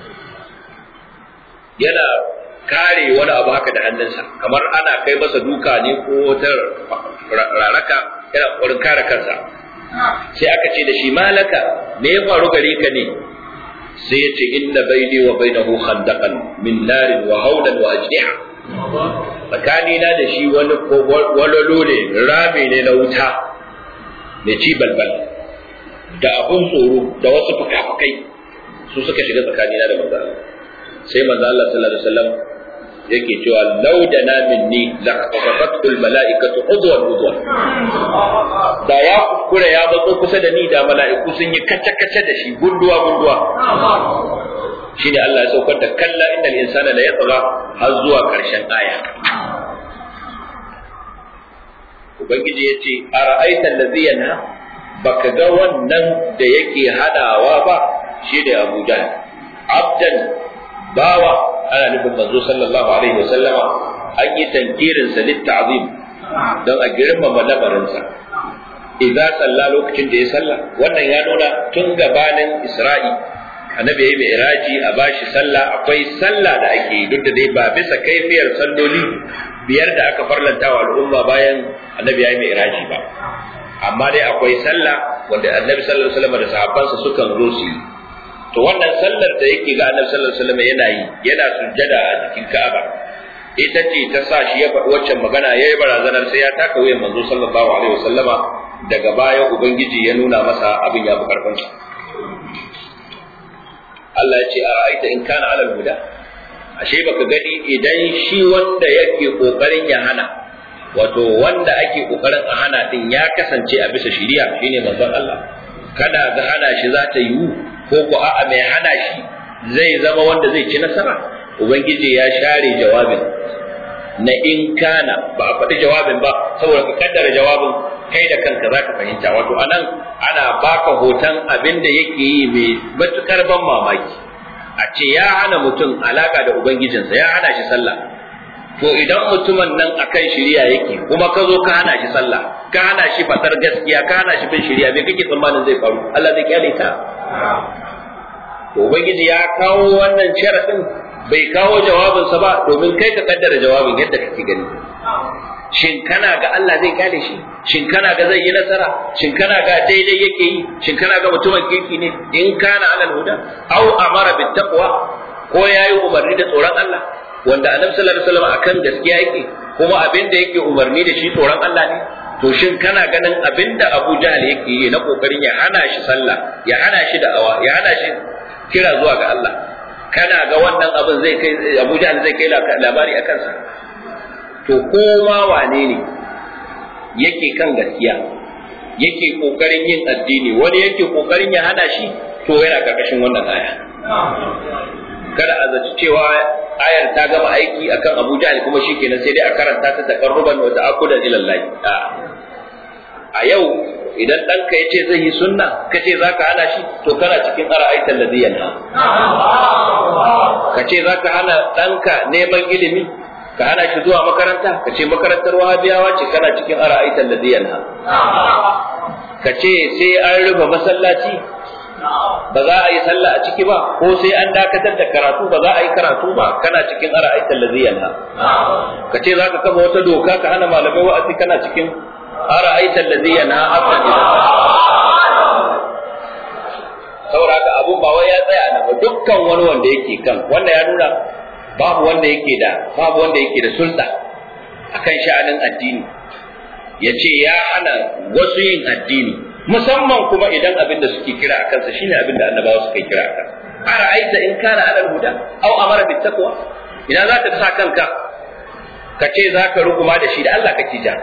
yana kare wani abu haka da hannunsa kamar ana kai masa duka ne ko wata raraka yana ƙoƙarin kare kansa sai aka ce da shi malaka me ya faru gare ka ne sai ya ce inna baini wa bainahu khandaqan min narin wa hawlan wa ajniha tsakani na da shi wani walolo ne rami ne na wuta mai ci balbal da abun tsoro da wasu fuka-fukai su suka shiga tsakani na da manzo Allah sai manzo Allah sallallahu alaihi wasallam yake cewa law da na minni la qafatu al malaikatu udwan udwan da ya kuskure ya bazo kusa da ni da mala'iku sun yi kace kace da shi gunduwa gunduwa shine Allah ya saukar da kalla innal insana la yatgha har zuwa karshen aya ubangiji yace ara'aita allazi yana baka ga wannan da yake hadawa ba shi da Abu Jahl abdan bawa ana nufin manzo sallallahu alaihi wasallama an yi tankirin sa litta'zim don a girmama lamarinsa idza salla lokacin da ya salla wannan ya nuna tun gabanin isra'i annabi yayi mai iraji a bashi sallah akwai sallah da ake yi duk da dai ba bisa kaifiyar salloli biyar da aka farlanta wa al'umma bayan annabi yayi mai iraji ba amma dai akwai sallah wanda annabi sallallahu alaihi wasallam da sahabbansa sukan zo su yi to wannan sallar da yake ga annabi sallallahu alaihi wasallam yana yi yana sujjada a cikin Ka'aba ita ce ta sa shi ya faɗi waccan magana ya yi barazanar sai ya taka wuyan manzo sallallahu alaihi wasallama daga baya ubangiji ya nuna masa abin ya fi karfinsa Allah ya ce a ra'aita in kana alal huda ashe baka gani idan shi wanda yake kokarin ya hana wato wanda ake kokarin a hana din ya kasance a bisa shiriya shine manzon Allah kada ga hana shi za ta yiwu ko ko a'a mai hana shi zai zama wanda zai ci nasara ubangiji ya share jawabin na in kana ba a faɗi jawabin ba saboda ka kaddara jawabin kai da kanka zaka fahimta wato anan ana baka hoton abin da yake yi mai matukar ban mamaki a ce ya hana mutum alaka da ubangijinsa ya hana shi sallah to idan mutumin nan akan shiriya yake kuma ka zo ka hana shi sallah ka hana shi fatar gaskiya ka hana shi bin shiriya me kake tsammanin zai faru Allah zai kyale ta to ubangiji ya kawo wannan sharadin bai kawo jawabinsa ba domin kai ka kaddara jawabin yadda kake gani shin kana ga Allah zai kyale shi shin kana ga zai yi nasara shin kana ga daidai yake yi shin kana ga mutumin kirki ne in kana alal huda au amara bit taqwa ko yayi umarni da tsoron Allah wanda annabi sallallahu alaihi wasallam akan gaskiya yake kuma abin da yake umarni da shi tsoron Allah ne to shin kana ganin abin da Abu Jahl yake yi na kokarin ya hana shi sallah ya hana shi da'awa ya hana shi kira zuwa ga Allah kana ga wannan abin zai kai Abu Jahl zai kai labari a kansa to koma wane ne yake kan gaskiya yake kokarin yin addini wani yake kokarin ya hana shi to yana karkashin wannan aya kada a zaci cewa ayar ta gama aiki akan Abu Jahl kuma shikenan sai dai a karanta ta taqarruban wa ta'akkudan ila Allah a yau idan ɗanka ya ce zai yi sunna ka ce za ka hana shi to kana cikin ara'aitan da ziyan ka ce za ka hana ɗanka neman ilimi ka hana shi zuwa makaranta ka ce makarantar wahabiyawa ce kana cikin ara'aitan da ziyan ka ce sai an rufe masallaci ba za a yi sallah a ciki ba ko sai an dakatar da karatu ba za a yi karatu ba kana cikin ara'aitan da ziyan ka ce za ka kama wata doka ka hana malamai wa'azi kana cikin أرأيت الذي ينهى عبدا إذا saboda haka abun ba wai ya tsaya na ba dukkan wani wanda yake kan wanda ya nuna babu wanda yake da babu wanda yake da sulta akan sha'anin addini ya ce ya hana wasu yin addini musamman kuma idan abin da suke kira a kansa shine abin da annabawa suka kira a kansa ara'aita in kana alal huda aw amara bit taqwa idan zaka sa kanka ka ce zaka rukuma da shi da Allah kake ja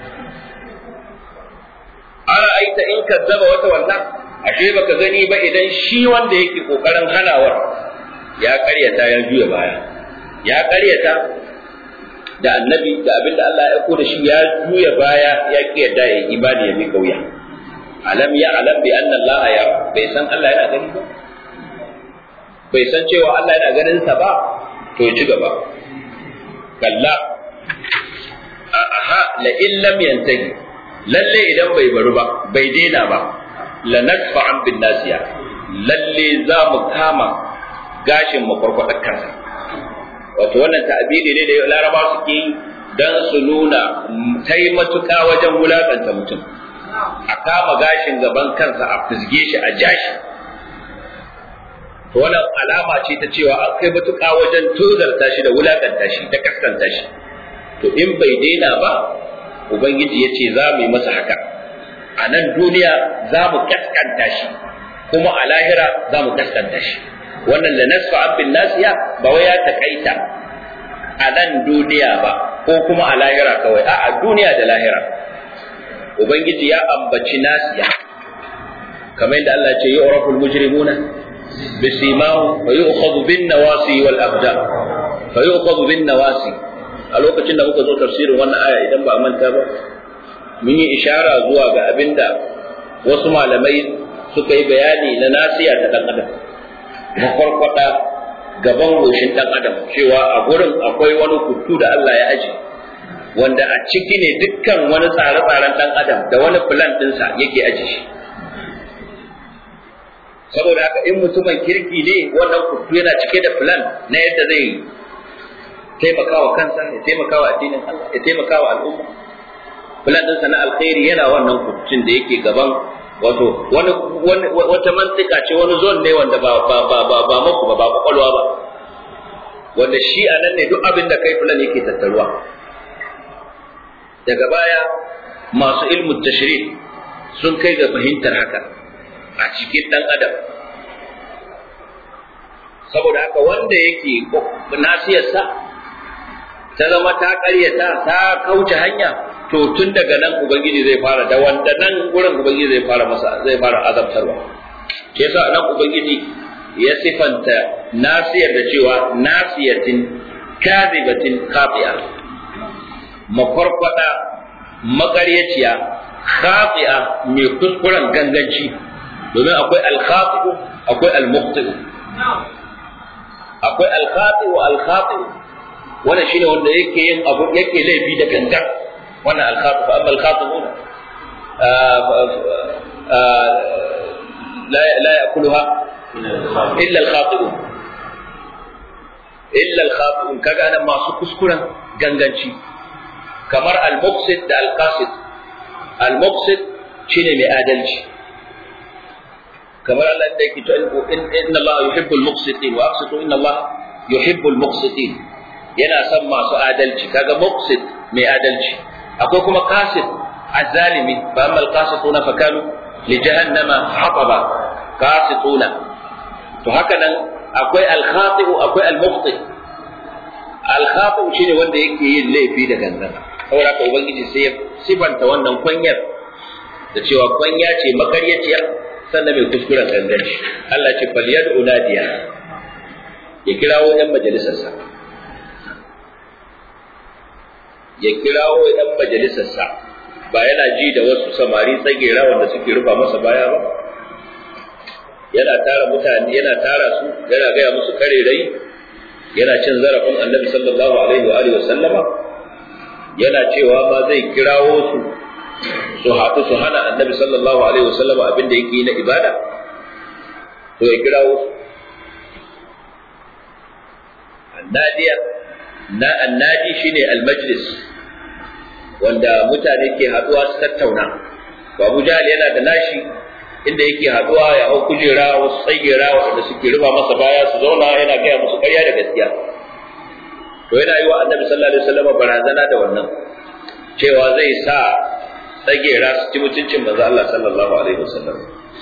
ara'aita in kazzaba wata wannan ashe baka gani ba idan shi wanda yake kokarin hanawar ya karyata ya juya baya ya karyata da annabi da abinda Allah ya da shi ya juya baya ya ki yadda ya imani ya mi kauya alam ya alam bi anna Allah ya bai san Allah yana gani ba bai san cewa Allah yana ganin sa ba to ya ci gaba kalla aha la illam yantahi lalle idan bai bari ba bai daina ba la nadfa an bin nasiya lalle za mu kama gashin mu farkwadar kansa wato wannan ta'abiri ne da laraba suke yi dan su nuna kai matuƙa wajen wulakanta mutum a kama gashin gaban kansa a fizge shi a jashi to wannan alama ce ta cewa an kai matuƙa wajen tozarta shi da wulakanta shi da kaskanta shi to in bai daina ba Ubangiji ya ce za mu yi masa haka, a nan duniya za mu kaskanta shi, kuma a lahira za mu kaskanta shi. Wannan da nasu abin nasiya ba wai ya taƙaita a nan duniya ba, ko kuma a lahira kawai, a a duniya da lahira. Ubangiji ya ambaci nasiya, kamar yadda Allah ce yi oraful mujrimuna bisimahu fa yu'khadhu bin nawasi wal aqdam fa yu'khadhu bin nawasi a lokacin da muka zo tafsirin wannan aya idan ba a manta ba mun yi ishara zuwa ga abinda wasu malamai suka yi bayani na nasiya ta dan adam makwarkwada gaban goshin dan adam cewa a gurin akwai wani kutu da Allah ya aji wanda a ciki ne dukkan wani tsare-tsaren dan adam da wani plan ɗinsa yake aji shi saboda haka in mutumin kirki ne wannan kutu yana cike da plan na yadda zai taimakawa kansa ya taimakawa addinin Allah ya taimakawa al'umma plan ɗinsa na alkhairi yana wannan kucin da yake gaban wato wani wata mantika ce wani zone ne wanda ba ba ba ba ba muku ba ba kwakwalwa ba wanda shi a nan ne duk abin da kai plan yake tattaruwa daga baya masu ilmu tashri sun kai ga fahimtar haka a cikin dan adam saboda haka wanda yake nasiyarsa ta zama ta ƙaryata ta kauce hanya to tun daga nan ubangiji zai fara da wanda nan gurin ubangiji zai fara masa zai fara azabtarwa ke yasa nan ubangiji ya sifanta nasiyar da cewa nasiyatin kadhibatin qati'a makwarkwada makaryaciya khati'a mai kuskuren ganganci domin akwai al-khati'u akwai al-muqti'u akwai al-khati'u al-khati'u wannan shine wanda yake yin abu yake laifi da gangan wannan al-khati'u amma al-khati'una لا لا ياكلها الا الخاطئون الا الخاطئون kaga nan masu kuskuren ganganci kamar al-muqsid da al-qasid al-muqsid shine mai adalci kamar Allah da yake cewa inna Allah yuhibbul muqsitin wa aqsitu inna Allah yuhibbul muqsitin yana son masu adalci kaga muqsid mai adalci akwai kuma qasid azzalimi fa amma al-qasituna fa kanu li jahannama hataba qasituna to haka nan akwai al-khati'u akwai al-muqti al-khati'u shine wanda yake yin laifi da gangan saboda haka ubangiji sai ya sifanta wannan kwanyar da cewa kwanya ce makaryaciya sannan mai kuskuren ganganci Allah ce falyad unadiya ya kirawo yan majalisarsa ya kirawo yan majalisarsa ba yana ji da wasu samari tsagera wanda suke rufa masa baya ba yana tara mutane yana tara su yana gaya musu karerai yana cin zarafin annabi sallallahu alaihi wa alihi wa sallama yana cewa ma zai kirawo su su haɗu su hana annabi sallallahu alaihi wasallam abin da yake na ibada to ya kirawo su annadiya na annadi shine almajlis wanda mutane ke haɗuwa su tattauna babu jahal yana da nashi inda yake haɗuwa ya hau kujera wasu tsagera wanda suke rufa masa baya su zauna yana gaya musu ƙarya da gaskiya to yana yi wa annabi sallallahu alaihi wasallam barazana da wannan cewa zai sa tsagera su ci mutuncin manzo Allah sallallahu alaihi wasallam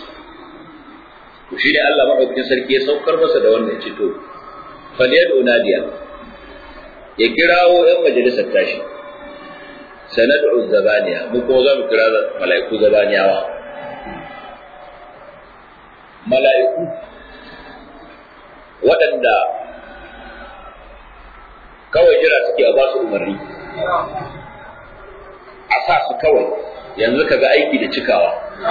to shi ne Allah madaukakin sarki ya saukar masa da wannan ce to falyadu nadiya ya kirawo yan majalisar tashi sanad'u zabaniya mu kuma za mu kira mala'iku zabaniyawa mala'iku waɗanda kawai jira suke a ba su umarni a sa su kawai yanzu kaga aiki da cikawa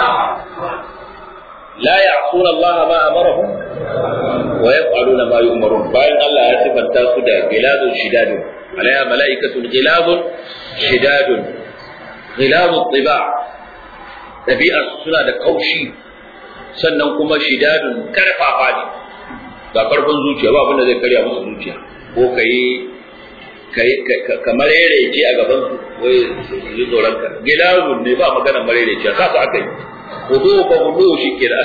la ya'suna Allah ma amarahum wa yaf'aluna ma yu'marun bayan Allah ya sifanta su da gilazun shidadun alaiha mala'ikatun gilazun shidadun gilazun tiba dabi'ar suna da kaushi sannan kuma shidadun karfafa ne ga karfin zuciya ba abin da zai karya musu zuciya ko kai kamar yare ce a gaban su wai su ji tsoron ka gilazun ne ba magana marere ce sa su aka yi hudu ko hudu shi ke da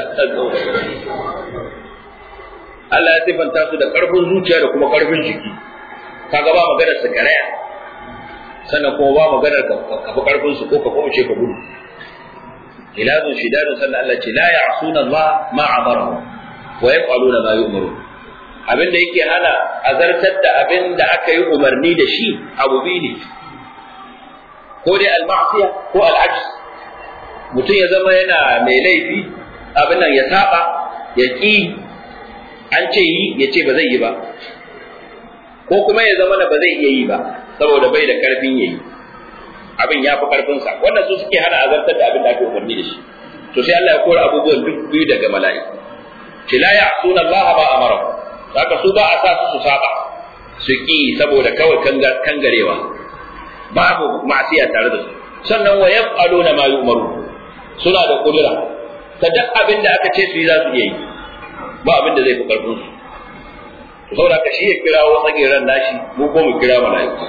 Allah ya sifanta su da karfin zuciya da kuma karfin jiki kaga ba maganar su karaya sannan kuma ba maganar ka fi karfin su ko ka kuma ce ka gudu gilazun shidadun sannan Allah ce la ya'suna Allah ma amara wa yaf'aluna ma yu'marun abin da yake hana azartar da abin da aka yi umarni da shi abu biyu ne ko dai al-ma'siya ko al-ajz mutum ya zama yana mai laifi abin nan ya saba ya ki an ce yi ya ce ba zai yi ba ko kuma ya zama da ba zai iya yi ba saboda bai da karfin yayi abin ya fi karfin sa wannan su suke hana azartar da abin da aka umarni da shi to sai Allah ya kora abubuwan duk biyu daga mala'iku ce la ya'suna Allah ba amara haka su ba a sa su su saba su ki saboda kawai kangarewa babu ma'asiya tare da su sannan wa yaf'aluna ma yu'maru suna da kudura ta duk abin da aka ce su yi za su iya yi ba abin da zai fi karfin su to saboda ka shi ya kira wa tsagiran nashi mu ko mu kira mala'iku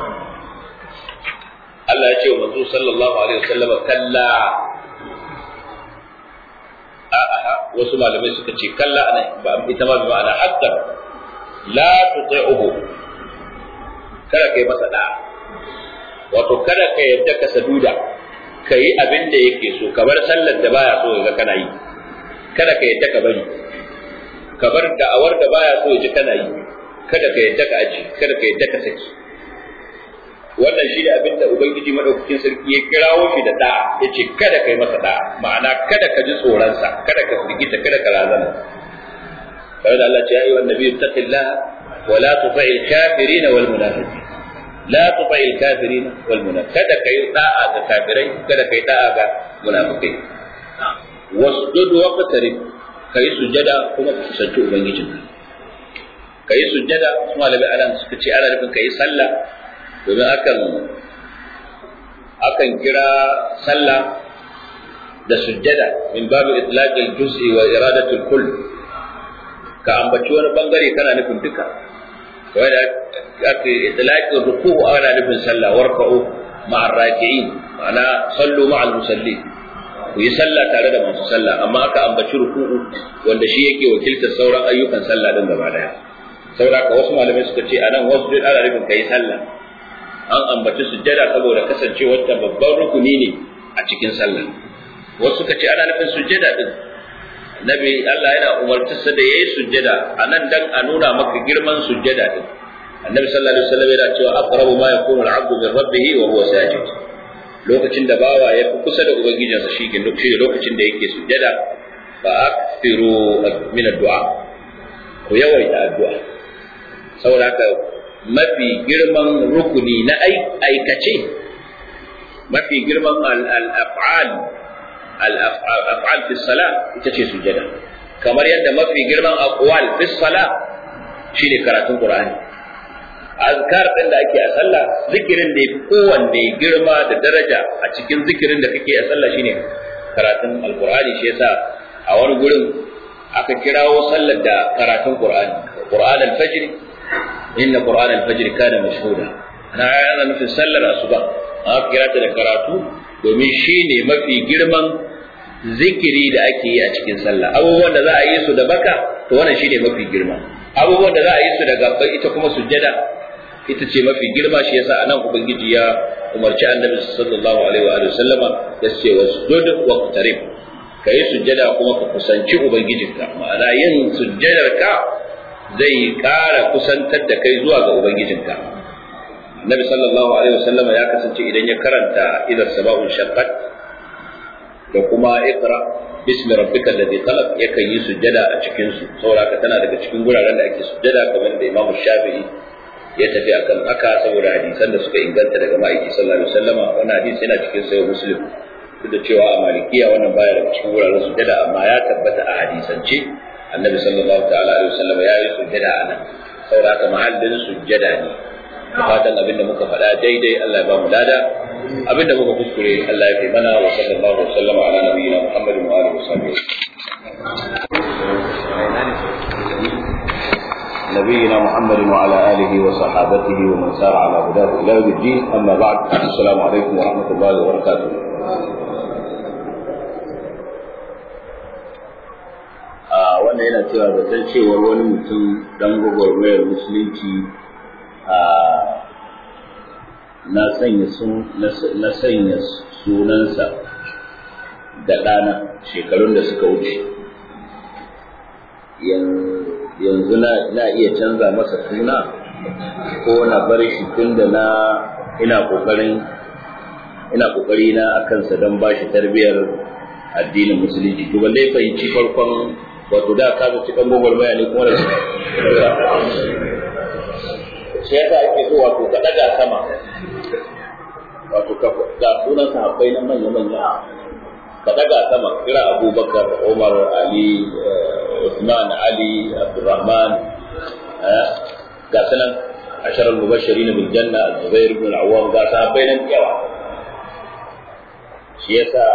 Allah ya ce wa manzo sallallahu alaihi wasallam kalla a'a wasu malamai suka ce kalla ana ba ita ma bi ma'ana hatta la tuti'uhu kada kai masa da wato kada ka yadda ka saduda ka yi abin da yake so ka bar sallar da baya so ga kana yi kada ka yadda ka bari ka bar da'awar da baya so ji kana yi kada ka yadda ka aji kada ka yadda ka saki wannan shi ne abin da ubangiji madaukakin sarki ya kirawo shi da da'a ya ce kada ka yi masa da'a ma'ana kada ka ji tsoronsa kada ka firgita kada ka razana kawai da Allah ce ya yi wa nabi taqillah wa la tuti'il kafirin wal munafiqin la tufa'il kafirin wal munafiqin kada kai da'a ga kafirai kada kai da'a ga munafikai wasjud waqtarib kai sujada kuma ka kusanci ubangijin kai sujada su malami anan suka ce ana nufin kai sallah domin akan akan kira sallah da sujjada min babu itlaqil juz'i wa iradatul kull ka ambaci wani bangare kana nufin duka kawai da aka itlaqil ruku'u ana nufin sallah warka'u ma'ar raki'in ma'ana sallu ma'al musallin ku yi sallah tare da masu sallah amma aka ambaci ruku'u wanda shi yake wakiltar sauran ayyukan sallah din gaba daya saboda ka wasu malamai suka ce anan wasu ana nufin kai sallah an ambaci sujjada saboda kasancewar ta babban rukuni ne a cikin sallah wasu suka ce ana nufin sujjada din nabi Allah yana umartarsa da yayi sujjada anan dan a nuna maka girman sujjada din annabi sallallahu alaihi wasallam yana cewa aqrabu ma yakunu al-'abdu min rabbih wa huwa sajid lokacin da bawa ya fi kusa da ubangijinsa shi ke lokacin da yake sujjada fa akthiru min ad-du'a ku yawaita addu'a saboda haka mafi girman rukuni na aikace mafi girman al-af'al al-af'al fi salat ita ce sujada kamar yadda mafi girman aqwal fi salat shine karatun qur'ani azkar din da ake a sallah zikirin da yafi kowanne girma da daraja a cikin zikirin da kake a sallah shine karatun alqur'ani shi yasa a wani gurin aka kirawo sallar da karatun qur'ani qur'an al-fajr inna qur'an al-fajr kana mashhuda ana yana nufin sallar asuba aka kira ta da karatu domin shine mafi girman zikiri da ake yi a cikin sallah abubuwan da za a yi su da baka to wannan shine mafi girma abubuwan da za a yi su da gabbai ita kuma sujjada ita ce mafi girma shi yasa anan ubangiji ya umarci annabi sallallahu alaihi wa sallama ya ce wasjud wa qtarib kai sujjada kuma ka kusanci ubangijinka ma'ana yin sujjadar ka zai ƙara kusantar da kai zuwa ga ubangijinka annabi sallallahu alaihi wa sallama ya kasance idan ya karanta idan sabahun shaqqat da kuma iqra bismi rabbika alladhi khalaq yakan yi sujjada a cikin su saboda tana daga cikin guraren da ake sujjada kamar da Imam Shafi'i ya tafi akan haka saboda hadisan da suka inganta daga ma'aiki sallallahu alaihi wasallama wannan hadisi yana cikin sahih Muslim duk da cewa a malikiya wannan baya daga cikin wuraren sujjada amma ya tabbata a hadisance annabi sallallahu ta'ala alaihi wasallam ya yi sujjada a nan saboda haka mahallin sujjada ne da fatan abin da muka faɗa daidai Allah ya ba mu lada abin da muka kuskure Allah ya fi mana wa sallallahu alaihi wasallam ala nabiyyina Muhammadin wa alihi wasallam نبينا محمد وعلى آله وصحابته ومن سار على هداه إلى يوم الدين أما بعد السلام عليكم ورحمة الله وبركاته wannan yana cewa zaton cewar wani mutum dan gwagwarmayar musulunci na sanya sunansa da ɗana shekarun da suka wuce yanzu na iya canza masa suna ko na bar shi tun da na ina kokarin ina kokari na akan sa don bashi tarbiyar addinin musulunci to balle fahimci farkon wato da ka ci kan gogol baya ne kuma da shi yasa ake so wato ka daga sama wato ka ga sunan sahabbai na manya manya ka daga sama kira abubakar umar ali usman ali abdurrahman ga sanan ashar al-mubashirin bil janna zubair ibn al-awwam ga sahabbai nan yawa shi yasa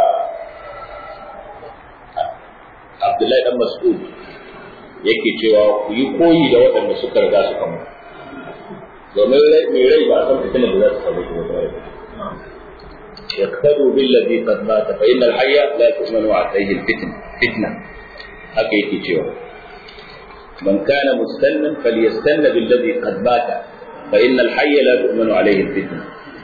abdullahi dan mas'ud yake cewa ku yi koyi da waɗanda suka riga suka mutu domin mai rai ba a san fitinar da za su samu shi wata يقتدوا بالذي قد مات فإن الحي لا تؤمن عليه الفتنة فتنة haka yake cewa man kana mustannan falyastanna billadhi qad mata fa inna al-hayya la tu'minu alayhi al-fitna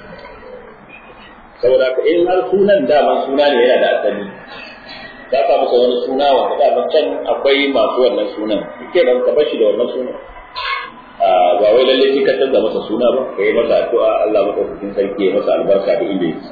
saboda ka in har sunan daman suna ne yana da asali ka ka masa wani suna wanda daman can akwai masu wannan sunan ke ban ka bashi da wannan sunan ba wai lalle shi ka canza masa suna ba kai masa addu'a Allah madaukakin sarki ya masa albarka da inda yake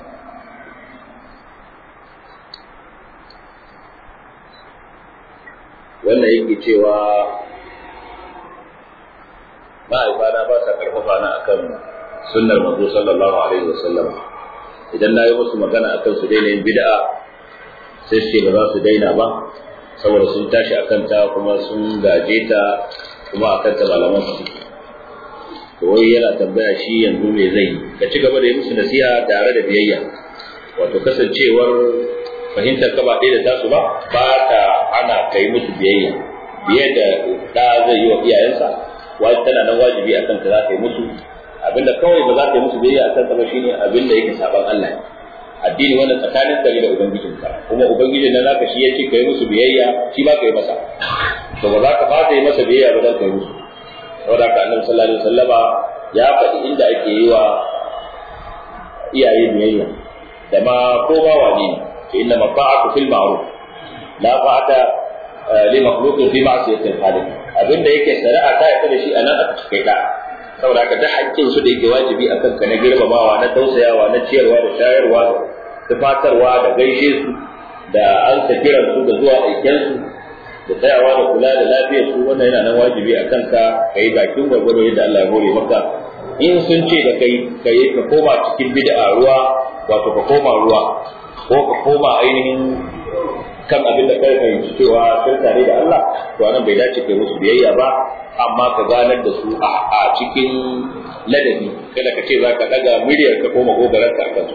wannan yake cewa ma'aifana ba sa karfafa na akan sunnar manzo sallallahu alaihi wasallam idan na yi musu magana akan su daina yin bid'a sai su ce ba za su daina ba saboda sun tashi akan ta kuma sun gaje ta kuma akan ta malaman su to wai yana tambaya shi yanzu me zai yi ka ci gaba da yi musu nasiha tare da biyayya wato kasancewar fahimtar ka ba ɗaya da tasu ba ba ta ana kai musu biyayya biye da da zai yi wa iyayensa wai tana nan wajibi akan ta za ka yi musu abinda kawai ba za ka yi musu biyayya akan ta ba shine abinda yake saban Allah addini wannan tsakanin ka da ubangijinka kuma ubangijin nan naka shi yake kai musu biyayya shi ba ka yi masa to ba za ka fata yi masa biyayya ba dan kai musu saboda ka annabi sallallahu alaihi wasallama ya faɗi inda ake yi wa iyaye biyayya da ma ko ba wani ne inna mafa'atu fil ma'ruf la fa'ata li makhluqin fi ma'siyati al-khaliq abinda yake shari'a ta yi da shi anan aka cike da saboda haka duk haƙƙin su da yake wajibi akan ka na girmamawa na tausayawa na ciyarwa da shayarwa da tufatarwa da gaishe su da an kiran su da zuwa aiken su da tsayawa da kula da lafiyar su wannan yana nan wajibi a kanka ka yi bakin gwargwado yadda Allah ya hore maka in sun ce da kai ka yi ka koma cikin bid'a ruwa wato ka koma ruwa ko ka koma ainihin kan abin da kai fahimci cewa sun tare da Allah to anan bai dace kai musu biyayya ba amma ka ganar da su a cikin ladabi kada ka ce za ka daga miliyar ka koma gogarar ka kan su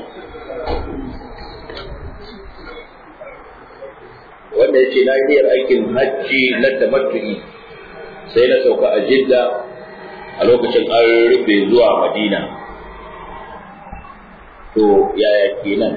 wanda ya ce na niyyar aikin hajji na tamattu'i sai na sauka a jidda a lokacin an rufe zuwa madina to yaya kenan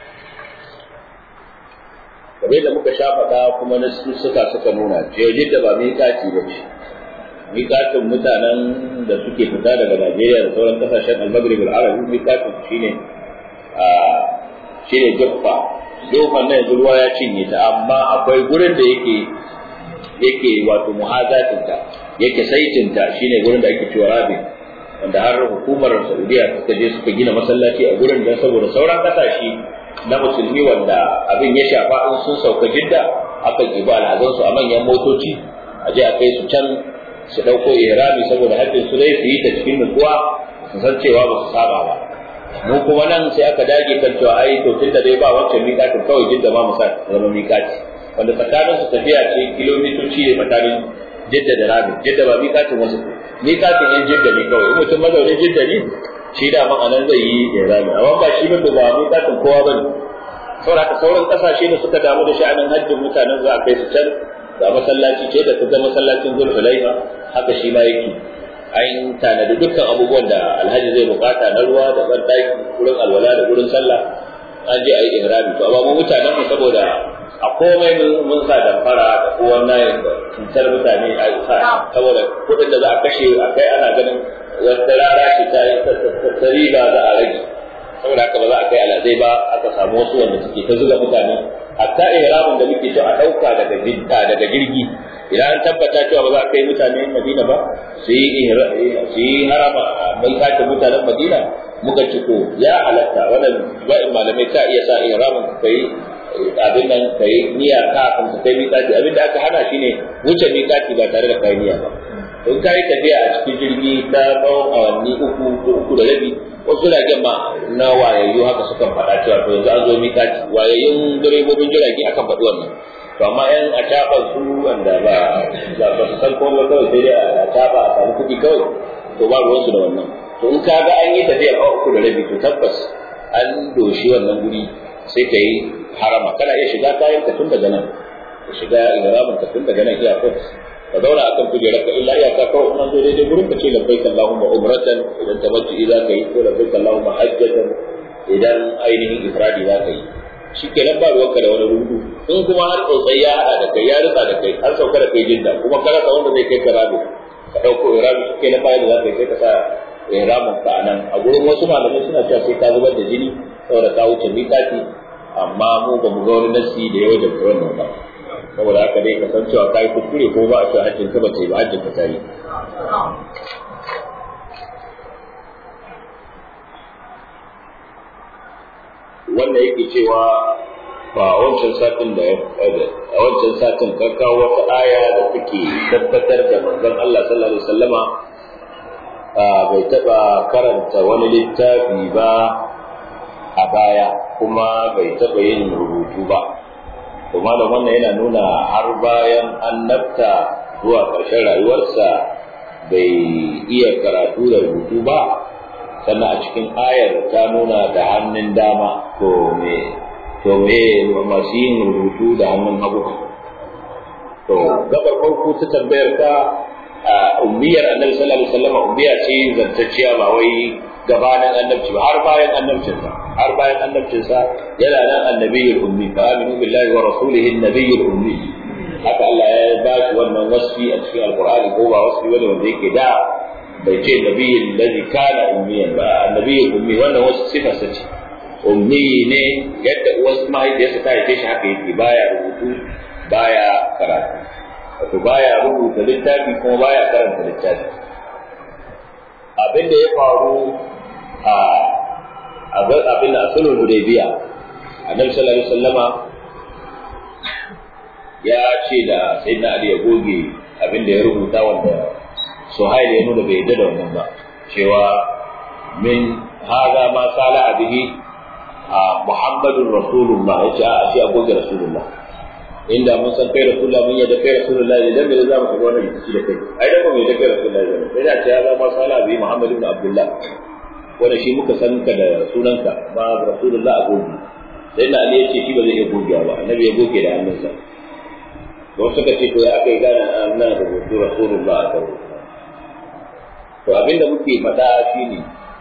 kamar da muka sha faɗa kuma na suka suka nuna ce jidda ba miƙati ba ce miƙatin mutanen da suke fita daga najeriya da sauran kasashen al-maghrib al-arabi miƙatin shine a shine jaffa jofan nan yanzu ruwa ya cinye ta amma akwai gurin da yake yake wato muhazatinta yake saitinta shine gurin da ake cewa rabin wanda har hukumar saudiya suka je suka gina masallaci a gurin don saboda sauran kasashe na musulmi wanda abin ya shafa in sun sauka jidda akan ibi alhazansu a manyan motoci a je a kai su can su ɗauko ihrami saboda haddin su dai su yi ta cikin nutsuwa su san cewa ba su saba ba mu kuma nan sai aka dage kan cewa ai to tunda dai ba wancan miƙatin kawai jidda ma mu sa zama miƙati wanda tsakanin su tafiya ce kilomitoci ne tsakanin jidda da rabin jidda ba miƙatin wasu miƙatin yan jidda ne kawai in mutum mazaunin jidda ne shi da man anan zai yi ihrami amma ba shi ba ba miƙatin kowa bane saboda haka sauran kasashe ne suka damu da sha'anin hajjin mutanen za a kai su can ga masallaci ce da ta zama masallacin zulhulaifa haka shi ma yake an tanadi dukkan abubuwan da alhaji zai bukata na ruwa da bandaki wurin alwala da wurin sallah an je a yi ihrami to amma mu mutanen mu saboda a komai mun sa damfara da kowan nayin da cutar mutane a sa saboda kuɗin da za a kashe a kai ana ganin wata rara ce ta ta riba za a rage saboda haka ba za a kai alazai ba aka samu wasu wanda suke ta zuga mutane hatta ihramin da muke so a ɗauka daga jidda daga jirgi idan an tabbata cewa ba za a kai mutane Madina ba su yi harama mai sake mutanen Madina muka ci ko ya halatta wannan ba'in malamai ka iya sa ihramin ka kai abin nan ka yi niyya ka kan ka kai miƙati abin da aka hana shine wuce miƙati ba tare da kai niyya ba in ka yi tafiya a cikin jirgi ta tsawon awanni uku ko uku da rabi wasu jiragen ma na wayayyu haka sukan faɗa cewa to yanzu an zo miƙati wayayyun direbobin jirage akan faɗi wannan to amma yan a caɓa su wanda ba ba su san komai kawai sai dai a caɓa a samu kuɗi kawai to ba ruwansu da wannan to in ka ga an yi tafiya a uku da rabi to tabbas an doshi wannan guri sai ka yi harama kana iya shiga kayan ka tun daga nan ka shiga ihramin ka tun daga nan iyakar ka zauna akan kujerar ka illa iyaka kawai in zo daidai gurin ka ce labbaik Allahumma umratan idan tamattu za ka yi ko labbaik Allahumma hajjatan idan ainihin ifradi za ka yi shikenan ba ruwanka da wani rudu in kuma har tsotsai ya hada da kai ya rutsa da kai har sauka da kai jinda kuma ka rasa wanda zai kai ka rabi ka dauko irami shikenan bayan da za ka yi sai ka sa ihramin ka anan a gurin wasu malamai suna cewa sai ka zubar da jini saboda ka wuce miƙati amma mu ba mu ga wani nasi da ya wajabta wannan ba saboda haka dai ka san cewa kai kuskure ko ba a cewa hajjin ka ba sai ba hajjin ka sai wanda yake cewa ba a wancan satin da ya a wancan satin ka kawo wata aya da take tabbatar da manzon Allah sallallahu alaihi wasallama bai taɓa karanta wani littafi ba a baya kuma bai taɓa yin rubutu ba kuma da wannan yana nuna har bayan annabta zuwa ƙarshen rayuwarsa bai iya karatu da rubutu ba sannan a cikin ayar ta nuna da hannun dama to me to me masu yin rubutu da hannun hagu to gabar farko ta tambayar ka ummiyar annabi sallallahu alaihi wasallam ummiya ce zantacciya ba wai gabanin annabci ba har bayan annabcinsa har bayan annabcinsa yana nan annabiyul ummi fa aminu billahi wa rasulihi annabiyul ummi haka Allah ya ba shi wannan wasfi a cikin alqur'ani ko ba wasfi wanda wanda yake da bai ce nabiyul ladhi kana ummiyan ba annabiyul ummi wannan wasu sifar sa ce ummi ne yadda uwarsa mahaifiyarsa ta haife shi haka yake baya rubutu baya karatu wato baya rubuta littafi kuma baya karanta littafi abin da ya faru a abin da sulhul hudaybiya annabi sallallahu alaihi wasallama ya ce da sayyidina ali ya goge abin da ya rubuta wanda suhail ya nuna bai yadda da wannan ba cewa min hada ma sala bihi muhammadun rasulullah ya ce a ce a goge rasulullah inda mun san kai rasulullah mun yadda kai rasulullah idan bai za mu shiga wannan rikici da kai ai da mu yadda kai rasulullah ne sai da ce ya zama sala bi muhammad ibn abdullah wanda shi muka san ka da sunanka ba rasulullah a goge sai na ali ya ce shi ba zai iya gogewa ba annabi ya goge da hannunsa don suka ce to ya aka yi gane nan da rubutu rasulullah a kan to abinda muke faɗa shine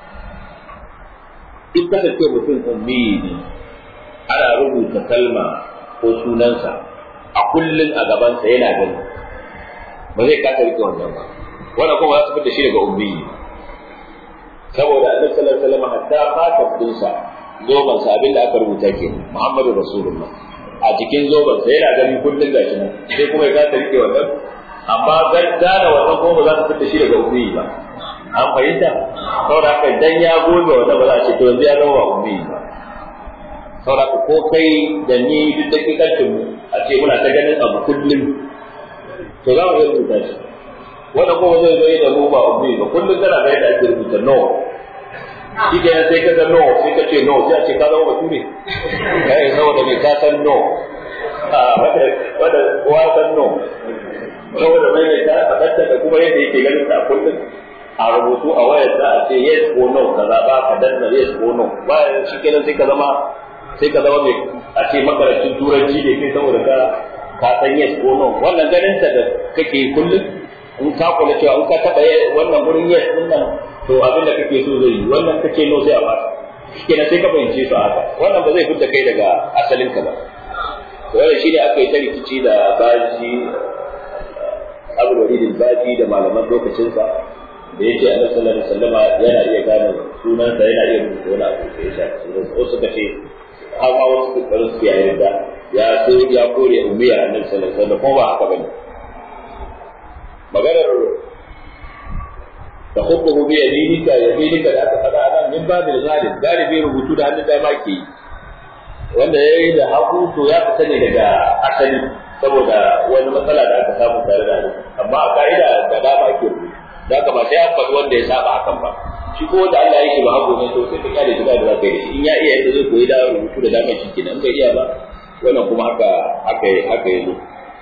duk kasance mutum ummi ne ana rubuta kalma ko sunansa a kullum a gabansa yana gani ba zai kasa rike wannan ba wannan kuma za su fita shi daga ummi saboda annabi sallallahu alaihi wasallam hatta fata dinsa zoban sa abinda aka rubuta ke Muhammadu Rasulullah a cikin zoban sa yana gani kullum gashi nan sai kuma ya kasa rike wannan amma gane wannan kuma ba za su fita shi daga ummi ba an fahimta saboda haka dan ya gobe wannan ba za a ce to yanzu ya zama ba ummi ba saboda ko kai da ni duk da kikancin mu a ce muna ta ganin abu kullum to za mu iya rubuta shi wanda kuma zai zo da mu ba ummi ba kullum kana ga yadda ake rubuta no shi ke sai ka ga no sai ka ce no sai a ce ka zama bature kai saboda me ka san no wanda wanda kowa san no saboda mai mai ta fadatta da kuma yadda yake ganin ta kullum a rubutu a wayar za a ce yes ko no ka zaɓa ka danna yes ko no bayan shi kenan sai ka zama sai ka zama mai a ce makarantun turanci ne kai saboda ka ka san yes ko no wannan ganin ta da kake kullum in ka kula cewa in ka taba wannan gurin yes din nan to abin da kake so zai yi wannan kake no sai a fasa kenan sai ka fahimce su haka wannan ba zai fita kai daga asalin ka ba to wannan shine aka yi ta rikici da baji abu da baji da malaman lokacinsa da yake a sallallahu alaihi wasallama yana iya gane sunansa yana iya rubuta wani abu da ya shafi sunansa wasu suka ce hawa wasu kokarin su ya yarda ya so ya kore umiyar annabi sallallahu alaihi wasallam ko ba haka bane maganar da hukmu bi yadinika yadinika da aka faɗa nan min babil ghalib galibi rubutu da hannun dama ke yi wanda ya yi da hagu to ya fita ne daga asali saboda wani matsala da aka samu tare da hadisi amma a ka'ida da dama ake rubutu da haka ba sai an faɗi wanda ya saba hakan ba shi ko wanda Allah ya yi ba hagu ne to sai ka kyale shi da za ka yi in ya iya yadda zai koyi da rubutu da dama shi kenan bai iya ba wannan kuma haka haka haka yazo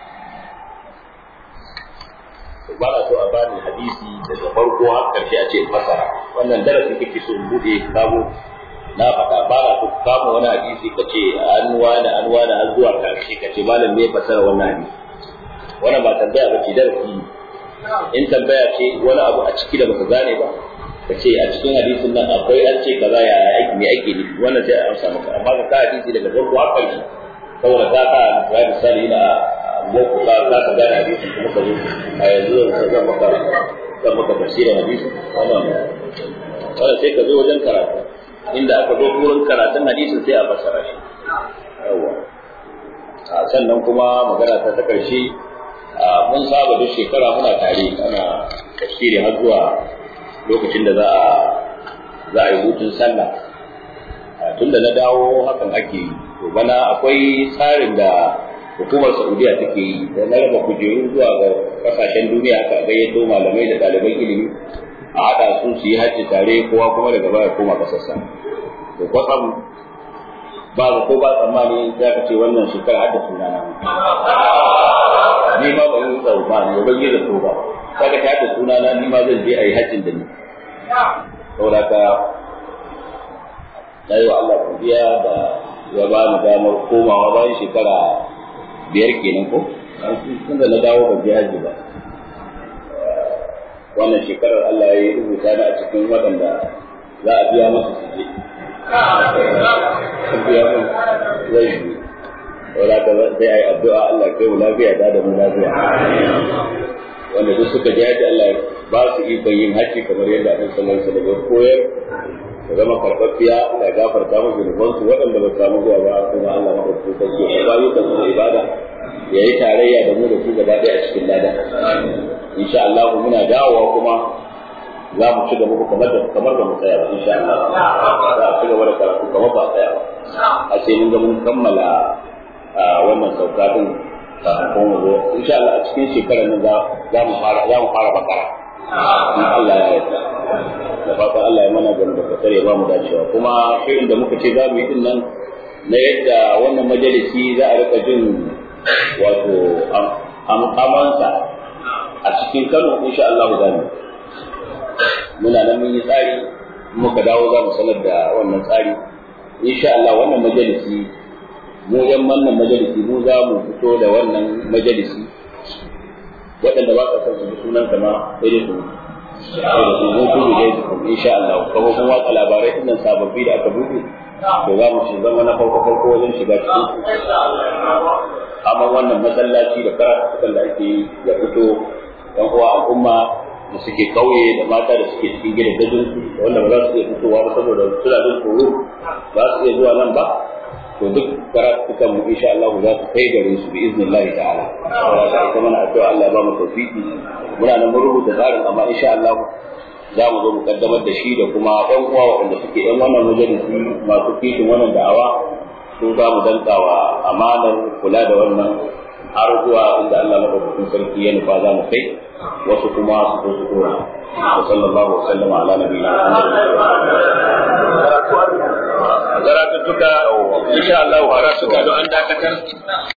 ba na so a bani hadisi daga farko har karshe a ce fasara wannan darasi kake so in bude sabo na faɗa ba na so kama wani hadisi ka ce an wani an wani har zuwa karshe ka ce malam me fasara wannan hadisi wannan ba tambaya ba ce darasi ne in tambaya ce wani abu a ciki da baka gane ba ka ce a cikin hadisin nan akwai an ce kaza ya aiki me ake nufi wannan sai a amsa maka amma ka ka hadisi daga farko har karshe saboda ka ka ya misali na boko ka ka ka gane hadisi kuma ka zo a yanzu zan zan maka zan maka tafsirin hadisi wannan wannan sai ka zo wajen karatu inda aka zo wurin karatun hadisin sai a fassara shi yawa sannan kuma magana ta ta karshe mun saba duk shekara muna tare ana tafsiri har zuwa lokacin da za a za a yi hutun sallah tunda na dawo hakan ake yi to bana akwai tsarin da hukumar saudiya take yi da na raba kujeru zuwa ga kasashen duniya aka gayyato malamai da ɗaliban ilimi a a haɗa su su yi hajji tare kowa kuma daga baya koma ƙasarsa to kwatsam ba ga ko ba tsammani za ka ce wannan shekara har da suna na ni ma ba yi tsammani ba ban yi da so ba za ka ta da suna na ni ma zan je a yi hajjin da ni saboda ka na yi wa Allah godiya da ya ba ni damar komawa bayan shekara biyar kenan ko tun da na dawo ban je hajji ba wannan shekarar Allah ya rubuta ni a cikin waɗanda za a biya masa su je biya mun zai yi wala ta sai ai addu'a Allah kai mu lafiya da da mu lafiya wanda duk suka ji haji Allah ba su ikon yin haji kamar yadda Annabi sallallahu alaihi wasallam ya koyar da zama karɓaɓɓiya da gafarta musu zunubansu waɗanda ba samu zuwa ba kuma Allah maɗaukakin sarki ya ba yukan su ibada ya yi tarayya da mu da su gaba ɗaya a cikin lada insha Allah muna dawowa kuma za mu ci gaba kamar da kamar da mu tsaya ba insha Allah za a ci gaba da karatu kamar ba tsaya ba a sai mun ga mun kammala wannan sauka din kafin kuma mu zo insha Allah a cikin shekarar nan za mu fara za mu fara bakara in Allah ya yarda da fatan Allah ya mana gani da kasar ya ba mu dacewa kuma shirin da muka ce za mu yi din nan na yadda wannan majalisi za a rika jin wato amansa a cikin Kano insha Allah za mu muna nan mun yi tsari muka dawo za mu sanar da wannan tsari insha Allah wannan majalisi mu yan wannan majalisi mu za mu fito da wannan majalisi waɗanda ba sa son su ji sunan kama sai dai su sai da su mun kudu dai su insha Allah kuma kun watsa labarai din nan sababbi da aka buɗe to za mu ci zama na farko farko wajen shiga cikin amma wannan masallaci da karatukan da ake yi ya fito ɗan uwa al'umma da suke kauye da mata da suke cikin gidan dajin su da wanda ba za su iya fitowa ba saboda suna jin tsoro ba su iya zuwa nan ba to duk karatukan mu insha Allah za su kai gare su bi iznillah ta'ala saboda ita mana addu'a Allah ya ba mu tawfiki muna nan mun rubuta tsarin amma insha Allah za mu zo mu kaddamar da shi da kuma ɗan uwa waɗanda suke ɗan wannan majalisi masu kishin wannan da'awa su za mu dankawa amanar kula da wannan har zuwa inda Allah madaukakin sarki ya nufa za mu kai wasu kuma su zo su dora wa sallallahu wa sallama ala nabiyina Muhammad karatu duka insha Allah karatu don an dakatar